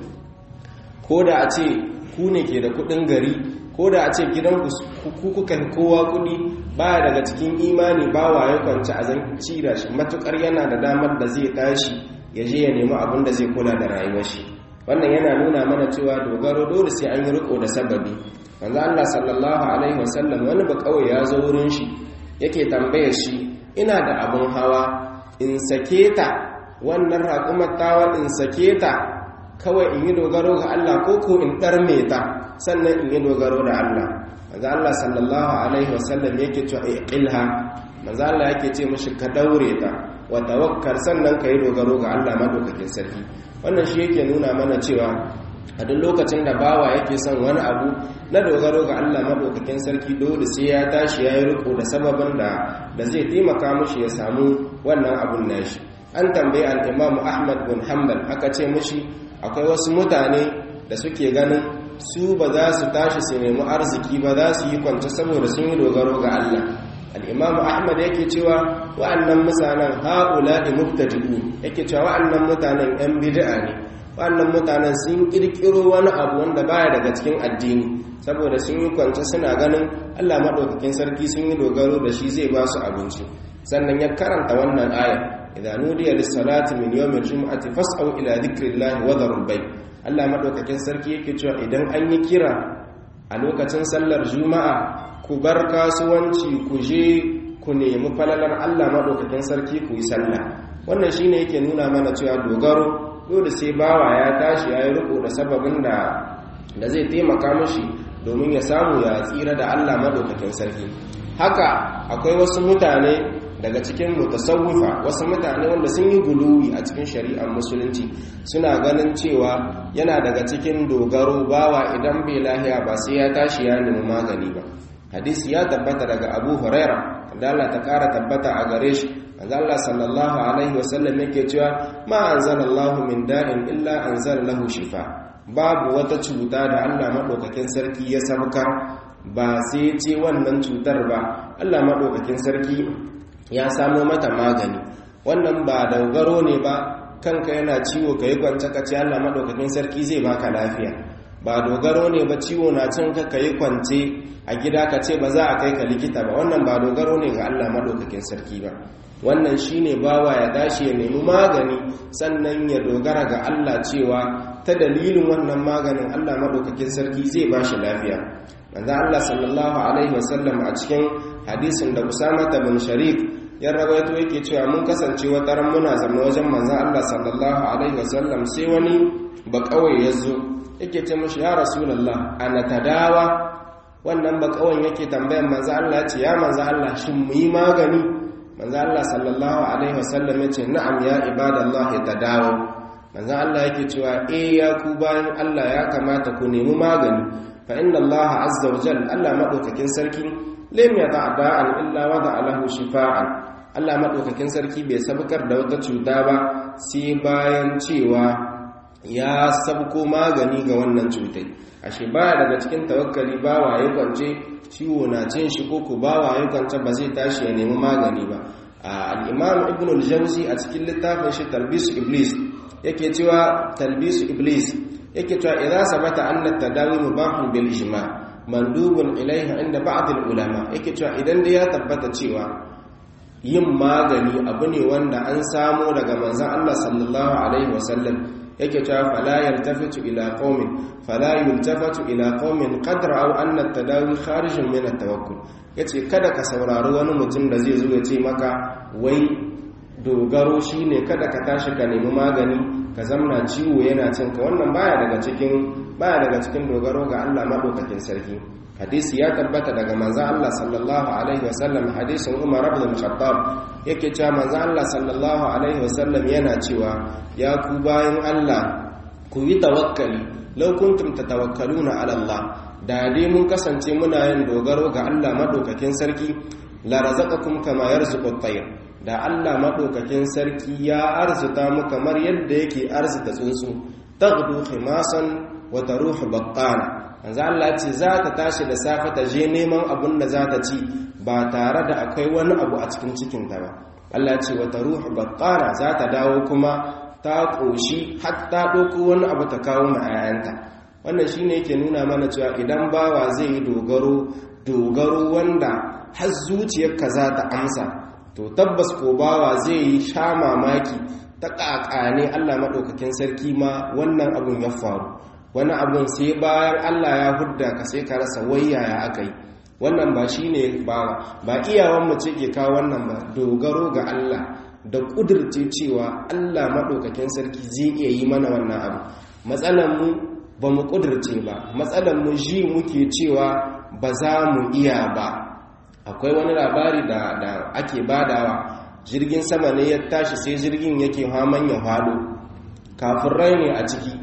ko da a ce ku ne ke da kudin gari ko da a ce gidan ku kuka kowa kudi baya daga cikin imani ba wa ya kwanci a zan cira shi matukar yana da damar da zai tashi ya je ya nemi abin da zai kula da rayuwar shi wannan yana nuna mana cewa dogaro dole sai an yi riko da sababi manzo Allah sallallahu alaihi wasallam wani ba kawai ya zo wurin shi yake tambayar shi ina da abin hawa in sake ta wannan raƙumar tawa in sake ta kawai in yi dogaro ga Allah ko ko in ɗarme ta sannan in yi dogaro da Allah manzo Allah sallallahu alaihi wasallam yake cewa iqilha manzo Allah yake ce mishi ka daure ta wa tawakkal sannan ka yi dogaro ga Allah madaukakin sarki wannan shi yake nuna mana cewa a duk lokacin da bawa yake son wani abu na dogaro ga Allah madaukakin sarki dole sai ya tashi ya yi riko da sababin da da zai taimaka mushi ya samu wannan abun nashi an tambayi al-Imam Ahmad bin Hanbal aka ce mushi akwai wasu mutane da suke ganin su ba za su tashi su nemi arziki ba za su yi kwance saboda sun yi dogaro ga Allah al-Imam Ahmad yake cewa wa'annan mutanen haula'i mubtadi'un yake cewa wa'annan mutanen yan bid'a ne wannan mutanen sun kirkiro wani abu wanda baya daga cikin addini saboda sun yi kwance suna ganin Allah maɗaukakin sarki sun yi dogaro da shi zai ba su abinci sannan ya karanta wannan aya idza nudiya lis-salati min yawmil jum'ati fas'au ila dhikrillahi wa dharul bay Allah maɗaukakin sarki yake cewa idan an yi kira a lokacin sallar juma'a ku bar kasuwanci ku je ku nemi falalar Allah maɗaukakin sarki ku yi sallah wannan shine yake nuna mana cewa dogaro dole sai bawa ya tashi ya yi riko da sababin da da zai taimaka mashi domin ya samu ya tsira da Allah madaukakin sarki haka akwai wasu mutane daga cikin mutasawwifa wasu mutane wanda sun yi guluwi a cikin shari'ar musulunci suna ganin cewa yana daga cikin dogaro bawa idan bai lahiya ba sai ya tashi ya nemi magani ba hadisi ya tabbata daga abu huraira da Allah ta kara tabbata a gare shi manzo Allah sallallahu alaihi wasallam yake cewa ma anzalallahu min da'in illa anzala lahu shifa babu wata cuta da Allah madaukakin sarki ya sabkar ba sai ce wannan cutar ba Allah madaukakin sarki ya samo mata magani wannan ba dogaro ne ba kanka yana ciwo kai kwance ka ce Allah madaukakin sarki zai baka lafiya ba dogaro ne ba ciwo na cin ka kai kwance a gida ka ce ba za a kai ka likita ba wannan ba dogaro ne ga Allah madaukakin sarki ba wannan shine bawa ya tashi ya nemi magani sannan ya dogara ga Allah cewa ta dalilin wannan maganin Allah madaukakin sarki zai ba shi lafiya manzo Allah sallallahu alaihi wasallam a cikin hadisin da Usama bin Sharik ya rawaito yake cewa mun kasance wata ran muna zama wajen manzo Allah sallallahu alaihi wasallam sai wani ba kawai yazo yake ce mishi ya rasulullah ana tadawa wannan ba kawai yake tambayan manzo Allah ya ce ya manzo Allah shin mu yi magani manzo Allah sallallahu alaihi wasallam yace na'am ya ibadallah tadawu manzo Allah yake cewa eh ya ku bayan Allah ya kamata ku nemi magani fa inna Allah azza wa jalla Allah madaukakin sarki lam yada da'an illa wada lahu shifaan Allah madaukakin sarki bai sabkar da wata cuta ba sai bayan cewa ya sabko magani ga wannan cutai ashe baya daga cikin tawakkali bawa ya kwance ciwo na cin shi ko ku bawa ya kwance ba zai tashi ya nemi magani ba al-imam ibn al-jawzi a cikin littafin shi talbis iblis yake cewa talbis iblis yake cewa idza sabata anna tadawi mubahun bil ijma mandubun ilaiha inda ba'd al-ulama yake cewa idan da ya tabbata cewa yin magani abu ne wanda an samo daga manzon Allah sallallahu alaihi wasallam yake cewa fala yaltafitu ila qaumin fala yultafatu ila qaumin qad ra'aw anna at-tadawi kharijun min at-tawakkul yace kada ka saurari wani mutum da zai zo ya ce maka wai dogaro shine kada ka tashi ka nemi magani ka zamna ciwo yana cin ka wannan baya daga cikin baya daga cikin dogaro ga Allah madaukakin sarki hadisi ya tabbata daga manzo Allah sallallahu alaihi wasallam hadisin Umar ibn Khattab yake cewa manzo Allah sallallahu alaihi wasallam yana cewa ya ku bayan Allah ku yi tawakkali law kuntum tatawakkaluna ala Allah da dai mun kasance muna yin dogaro ga Allah madaukakin sarki la razaqakum kama yarzuqu at-tayr da Allah madaukakin sarki ya arzuta mu kamar yadda yake arzuta tsuntsu taghdu khimasan wa taruhu baqqana manzo Allah ce za ta tashi da safe ta je neman abin da za ta ci ba tare da akwai wani abu a cikin cikinta ba Allah ce wata ruhu baqqara za ta dawo kuma ta koshi har ta ɗauko wani abu ta kawo ma 'ya'yanta wannan shine yake nuna mana cewa idan bawa zai yi dogaro dogaro wanda har zuciyarka za ta amsa to tabbas ko bawa zai yi sha mamaki ta ƙaƙane Allah maɗaukakin sarki ma wannan abun ya faru wani abun sai bayan Allah ya hudda ka sai ka rasa wayaya aka yi wannan ba shi ne ba ba iyawanmu ce ke kawo wannan ba dogaro ga Allah da ƙudurce cewa Allah maɗaukakin sarki zai iya yi mana wannan abu matsalanmu ba mu ƙudurce ba matsalanmu ji muke cewa ba za mu iya ba akwai wani labari da, da ake badawa jirgin sama ne ya tashi sai jirgin yake haman ya halo kafin rai ne a ciki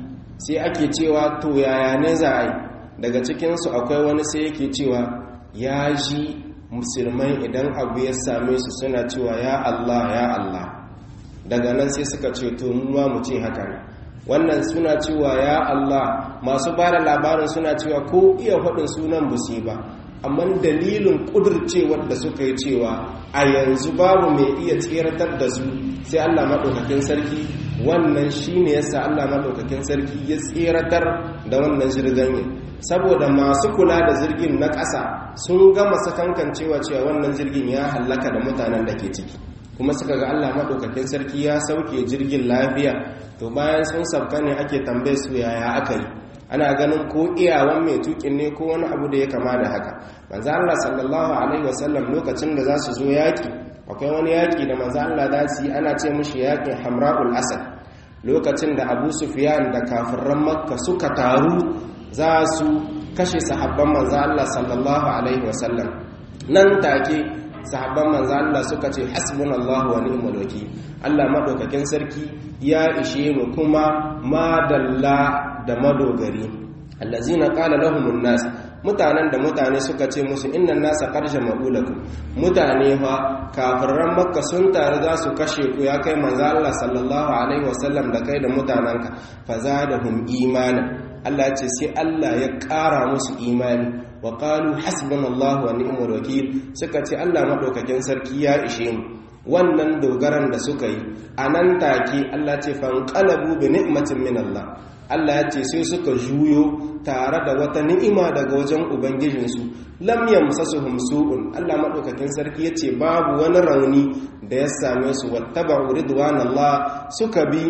sai ake cewa to yaya ne za a yi daga cikinsu akwai wani sai yake cewa ya ji musulmai idan abu ya same su suna cewa ya Allah ya Allah daga nan sai suka ce to mu ma mu ce haka ne wannan suna cewa ya Allah masu ba da labarin suna cewa ko iya faɗin sunan busi ba amma dalilin ƙudurcewar da suka yi cewa a yanzu babu mai iya tseratar da su sai Allah maɗaukakin sarki wannan shi ne yasa Allah maɗaukakin sarki ya tseratar da wannan jirgin saboda masu kula da jirgin na ƙasa sun gama sakankan cewa cewa wannan jirgin ya hallaka da mutanen da ke ciki kuma suka ga Allah maɗaukakin sarki ya sauke jirgin lafiya to bayan sun sabka ne ake tambaye su yaya aka yi ana ganin ko iyawan mai tukin ne ko wani abu da ya kama da haka manzo Allah sallallahu alaihi wasallam lokacin da za su zo yaki akwai wani yaki da manzo Allah za su yi ana ce mushi yakin Hamra'ul Asad lokacin da Abu Sufyan da kafiran Makka suka taru za su kashe sahabban manzo Allah sallallahu alaihi wasallam nan take sahabban manzo Allah suka ce hasbunallahu wa ni'mal wakeel Allah madaukakin sarki ya ishe mu kuma madalla da madogari allazina qala lahumun nas mutanen da mutane suka ce musu innan nasa qarsha ma'ulakum mutane fa kafiran makka sun tare za su kashe ku ya kai manzo Allah sallallahu alaihi wasallam da kai da mutananka fazadahum imanan Allah ya ce sai Allah ya ƙara musu imani wa qalu hasbunallahu wa ni'mal wakeel suka ce Allah madaukakin sarki ya ishe mu wannan dogaran da suka yi anan take Allah ce fanqalabu bi ni'matin min Allah Allah ya ce sai suka juyo tare da wata ni'ima daga wajen ubangijinsu lam yamsasuhum su'un Allah madaukakin sarki yace babu wani rauni da ya same su wattaba'u ridwanallah suka bi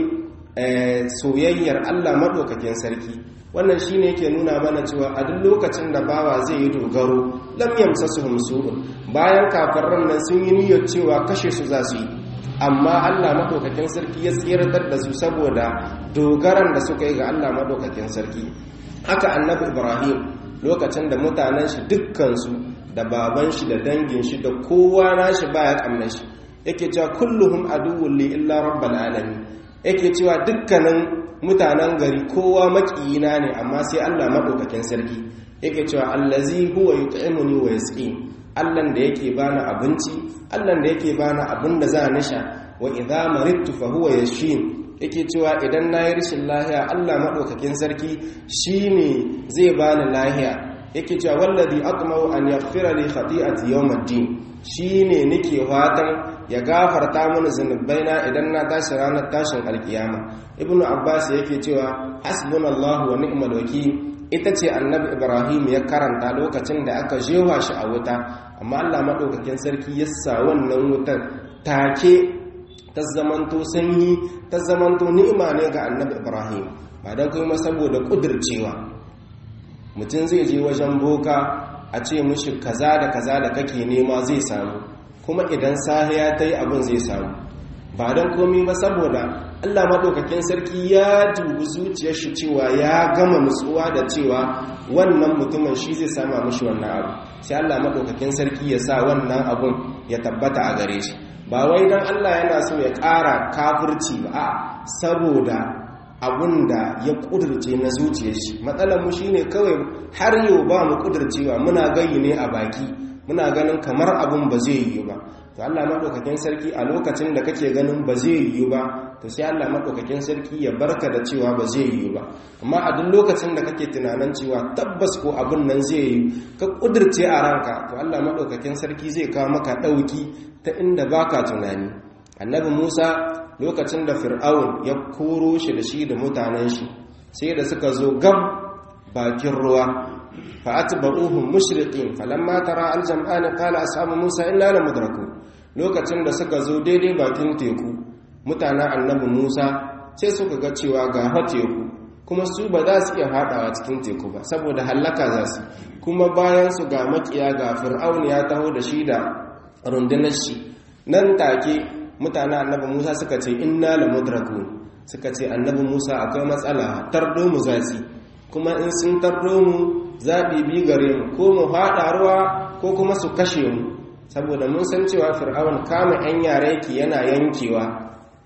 soyayyar Allah madaukakin sarki wannan shine yake nuna mana cewa a duk lokacin da bawa zai yi dogaro lam yamsasuhum su'un bayan kafiran nan sun yi niyyar cewa kashe su za su yi amma Allah madaukakin sarki ya tsiratar da su saboda dogaran da suka yi ga Allah madaukakin sarki haka annabi Ibrahim lokacin da mutanen shi dukkansu da baban shi da dangin shi da kowa nashi baya kamnar shi yake cewa kulluhum aduwwun li illa rabbil alamin yake cewa dukkanin mutanen gari kowa makiyina ne amma sai Allah madaukakin sarki yake cewa allazi huwa yut'imuni wa yasqin Allahn da yake bani abinci Allahn da yake bani abin da za ni sha wa idza maridtu fa huwa yashfin yake cewa idan nayi rashin lahiya Allah madaukakin sarki shine zai bani lahiya yake cewa wallazi atma'u an yaghfira li khati'ati yawmiddin shine nake fatan ya gafarta mini zunubaina idan na tashi ranar tashin alkiyama ibnu abbas yake cewa hasbunallahu wa ni'mal wakeel ita ce annabi ibrahim ya karanta lokacin da aka jewa shi a wuta amma allah maɗaukakin sarki ya sa wannan wutar take ta zamanto sanyi ta zamanto ni'ima ne ga annabi ibrahim ba don kuma saboda ƙudurcewa mutum zai je wajen boka a ce mushi kaza da kaza da kake nema zai samu kuma idan sahiya ta yi abin zai samu ba don komi ba saboda Allah maɗaukakin sarki ya dubi zuciyar shi cewa ya gama nutsuwa da cewa wannan mutumin shi zai sama mashi wannan abu sai Allah maɗaukakin sarki ya sa wannan abun ya tabbata a gare shi ba wai don Allah yana so ya ƙara kafirci ba a saboda abun da ya ƙudurce na zuciyar shi matsalar mu shine kawai har yau ba mu ƙudurcewa muna gayi ne a baki muna ganin kamar abun ba zai yiwu ba to Allah madaukakin sarki a lokacin da kake ganin ba zai yiwu ba to sai Allah madaukakin sarki ya barka da cewa ba zai yiwu ba amma a duk lokacin da kake tunanin cewa tabbas ko abin nan zai yiwu ka kudirce a ranka to Allah madaukakin sarki zai kawo maka dauki ta inda baka tunani annabi Musa lokacin da Fir'aun ya koro shi da shi da mutanen shi sai da suka zo gab bakin ruwa فأتبعوهم مشرقين فلما ترى الجمعان قال أصحاب موسى إنا لمدركون lokacin da suka zo daidai bakin teku mutanen annabi Musa sai suka ga cewa ga teku kuma su ba za su iya fadawa cikin teku ba saboda hallaka za su kuma bayan su ga makiya ga fir'aun ya taho da shi da rundunar shi nan take mutanen annabi Musa suka ce inna lamudrakun suka ce annabi Musa akwai matsala tardo mu zaci kuma in sun tardo mu zaɓi bi gare mu ko mu haɗa ruwa ko kuma su kashe mu saboda mun san cewa fir'aun kama 'yan yare yake yana yankewa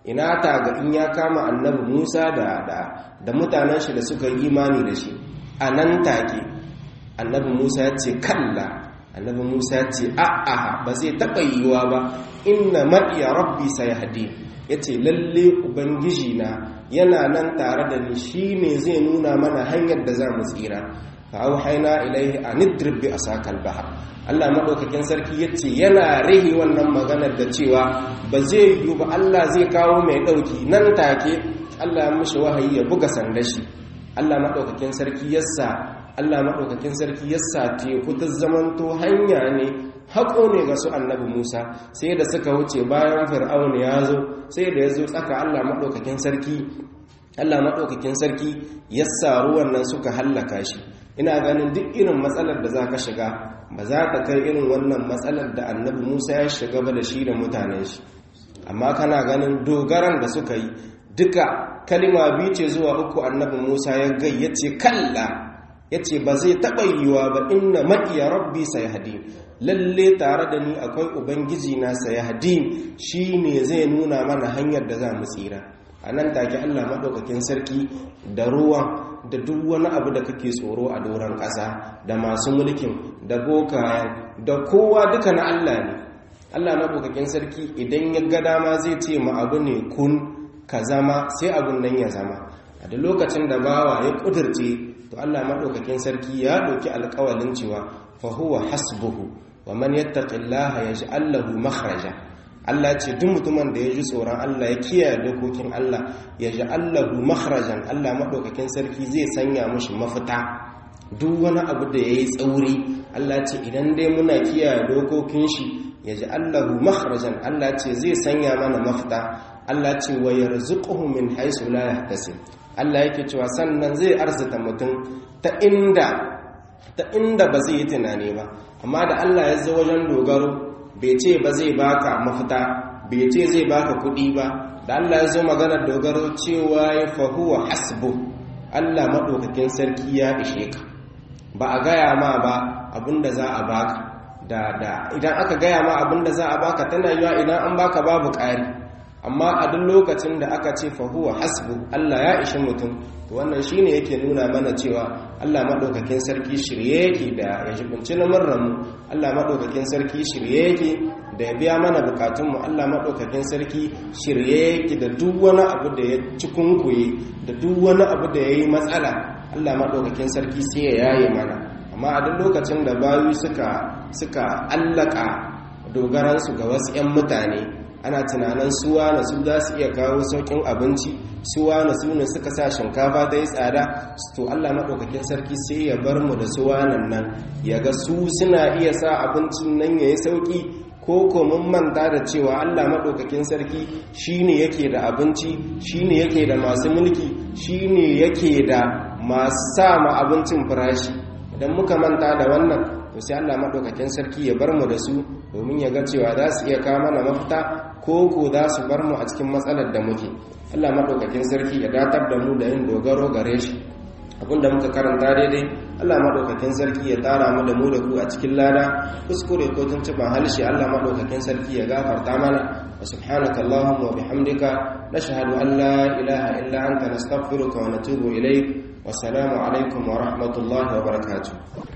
ina ta ga in ya kama annabi Musa da da da mutanen shi da suka yi imani da shi a nan take annabi Musa ya ce kalla annabi Musa ya ce a'a ba zai taɓa yiwuwa ba inna ma'iya rabbi sayahdi yace lalle ubangiji na yana nan tare da ni shine zai nuna mana hanyar da za mu tsira fa auhayna ilaihi an idrib bi asakal bahr Allah madaukakin sarki yace yana rihi wannan maganar da cewa ba zai yi ba Allah zai kawo mai dauki nan take Allah ya mishi wahayi ya buga sandashi Allah madaukakin sarki yassa Allah madaukakin sarki yassa teku ta zamanto hanya ne haƙo ne ga su annabi Musa sai da suka wuce bayan fir'aun ya zo sai da ya zo tsaka Allah madaukakin sarki Allah madaukakin sarki yassa ruwan nan suka hallaka shi ina ganin duk irin matsalar da za ka shiga ba za ka kai irin wannan matsalar da annabi musa ya shiga ba da shi da mutanen shi amma kana ganin dogaran da suka yi duka kalima biyu ce zuwa uku annabi musa ya gai ya ce kalla ya ce ba zai taɓa yiwuwa ba inna ma'iya rabbi sai hadi lalle tare da ni akwai ubangiji na sai hadi shi ne zai nuna mana hanyar da za mu tsira a nan take allah maɗaukakin sarki da ruwan da duk wani abu da kake tsoro a doron ƙasa da masu mulkin da bokayen da kowa duka na Allah ne Allah maɗaukakin sarki idan ya ga dama zai ce ma abu ne kun ka zama sai abun nan ya zama a da lokacin da bawa ya ƙudurce to Allah maɗaukakin sarki ya ɗauki alƙawalin cewa fa huwa hasbuhu wa man yattaqillaha yaj'al lahu makhraja Allah ce duk mutumin da ya ji tsoron Allah ya kiyaye dokokin Allah ya ji Allahu makhrajan Allah madaukakin sarki zai sanya mushi mafita duk wani abu da yayi tsauri Allah ce idan dai muna kiyaye dokokin shi ya ji Allahu makhrajan Allah ce zai sanya mana mafita Allah ce wa yarzuquhu min haythu la yahtasib Allah yake cewa sannan zai arzuta mutum ta inda ta inda ba zai yi tunani ba amma da Allah ya zo wajen dogaro bai ce ba zai baka mafita bai ce zai baka kuɗi ba da Allah ya zo maganar dogaro cewa ya fahuwa hasbu Allah maɗaukakin sarki ya ishe ka ba a gaya ma ba abinda za a baka da da idan aka gaya ma abinda za a baka tana yiwa idan an baka babu ƙari amma a duk lokacin da aka ce fahuwa hasbu Allah ya ishi mutum to wannan shine yake nuna mana cewa Allah madaukakin sarki shirye yake da ya jibinci lamarran mu Allah madaukakin sarki shirye yake da ya biya mana bukatun mu Allah madaukakin sarki shirye yake da duk wani abu da ya cikunkuye da duk wani abu da yayi matsala Allah madaukakin sarki sai ya yaye mana amma a duk lokacin da bayu suka suka allaka dogaransu ga wasu 'yan mutane ana tunanin suwa na su za su iya kawo saukin abinci suwa na su ne suka sa shinkafa ta yi tsada to allah maɗaukakin sarki sai ya bar mu da suwa nan nan ya ga su suna iya sa abincin nan ya yi sauki ko ko mun manta da cewa allah maɗaukakin sarki shine yake da abinci shine yake da masu mulki shine yake da masu sa ma abincin farashi idan muka manta da wannan to sai allah maɗaukakin sarki ya bar mu da su domin ya ga cewa za su iya kawo mana mafita ko ko za su bar mu a cikin matsalar da muke Allah maɗaukakin sarki ya datar da mu da yin dogaro gare shi abinda muka karanta daidai Allah maɗaukakin sarki ya tara mu da mu da ku a cikin lada kuskure ko tuntuban halshe Allah maɗaukakin sarki ya gafarta mana wa subhanaka allahumma wa bihamdika nashhadu an la ilaha illa anta nastaghfiruka wa natubu ilayk wa salamu alaikum wa rahmatullahi wa barakatuh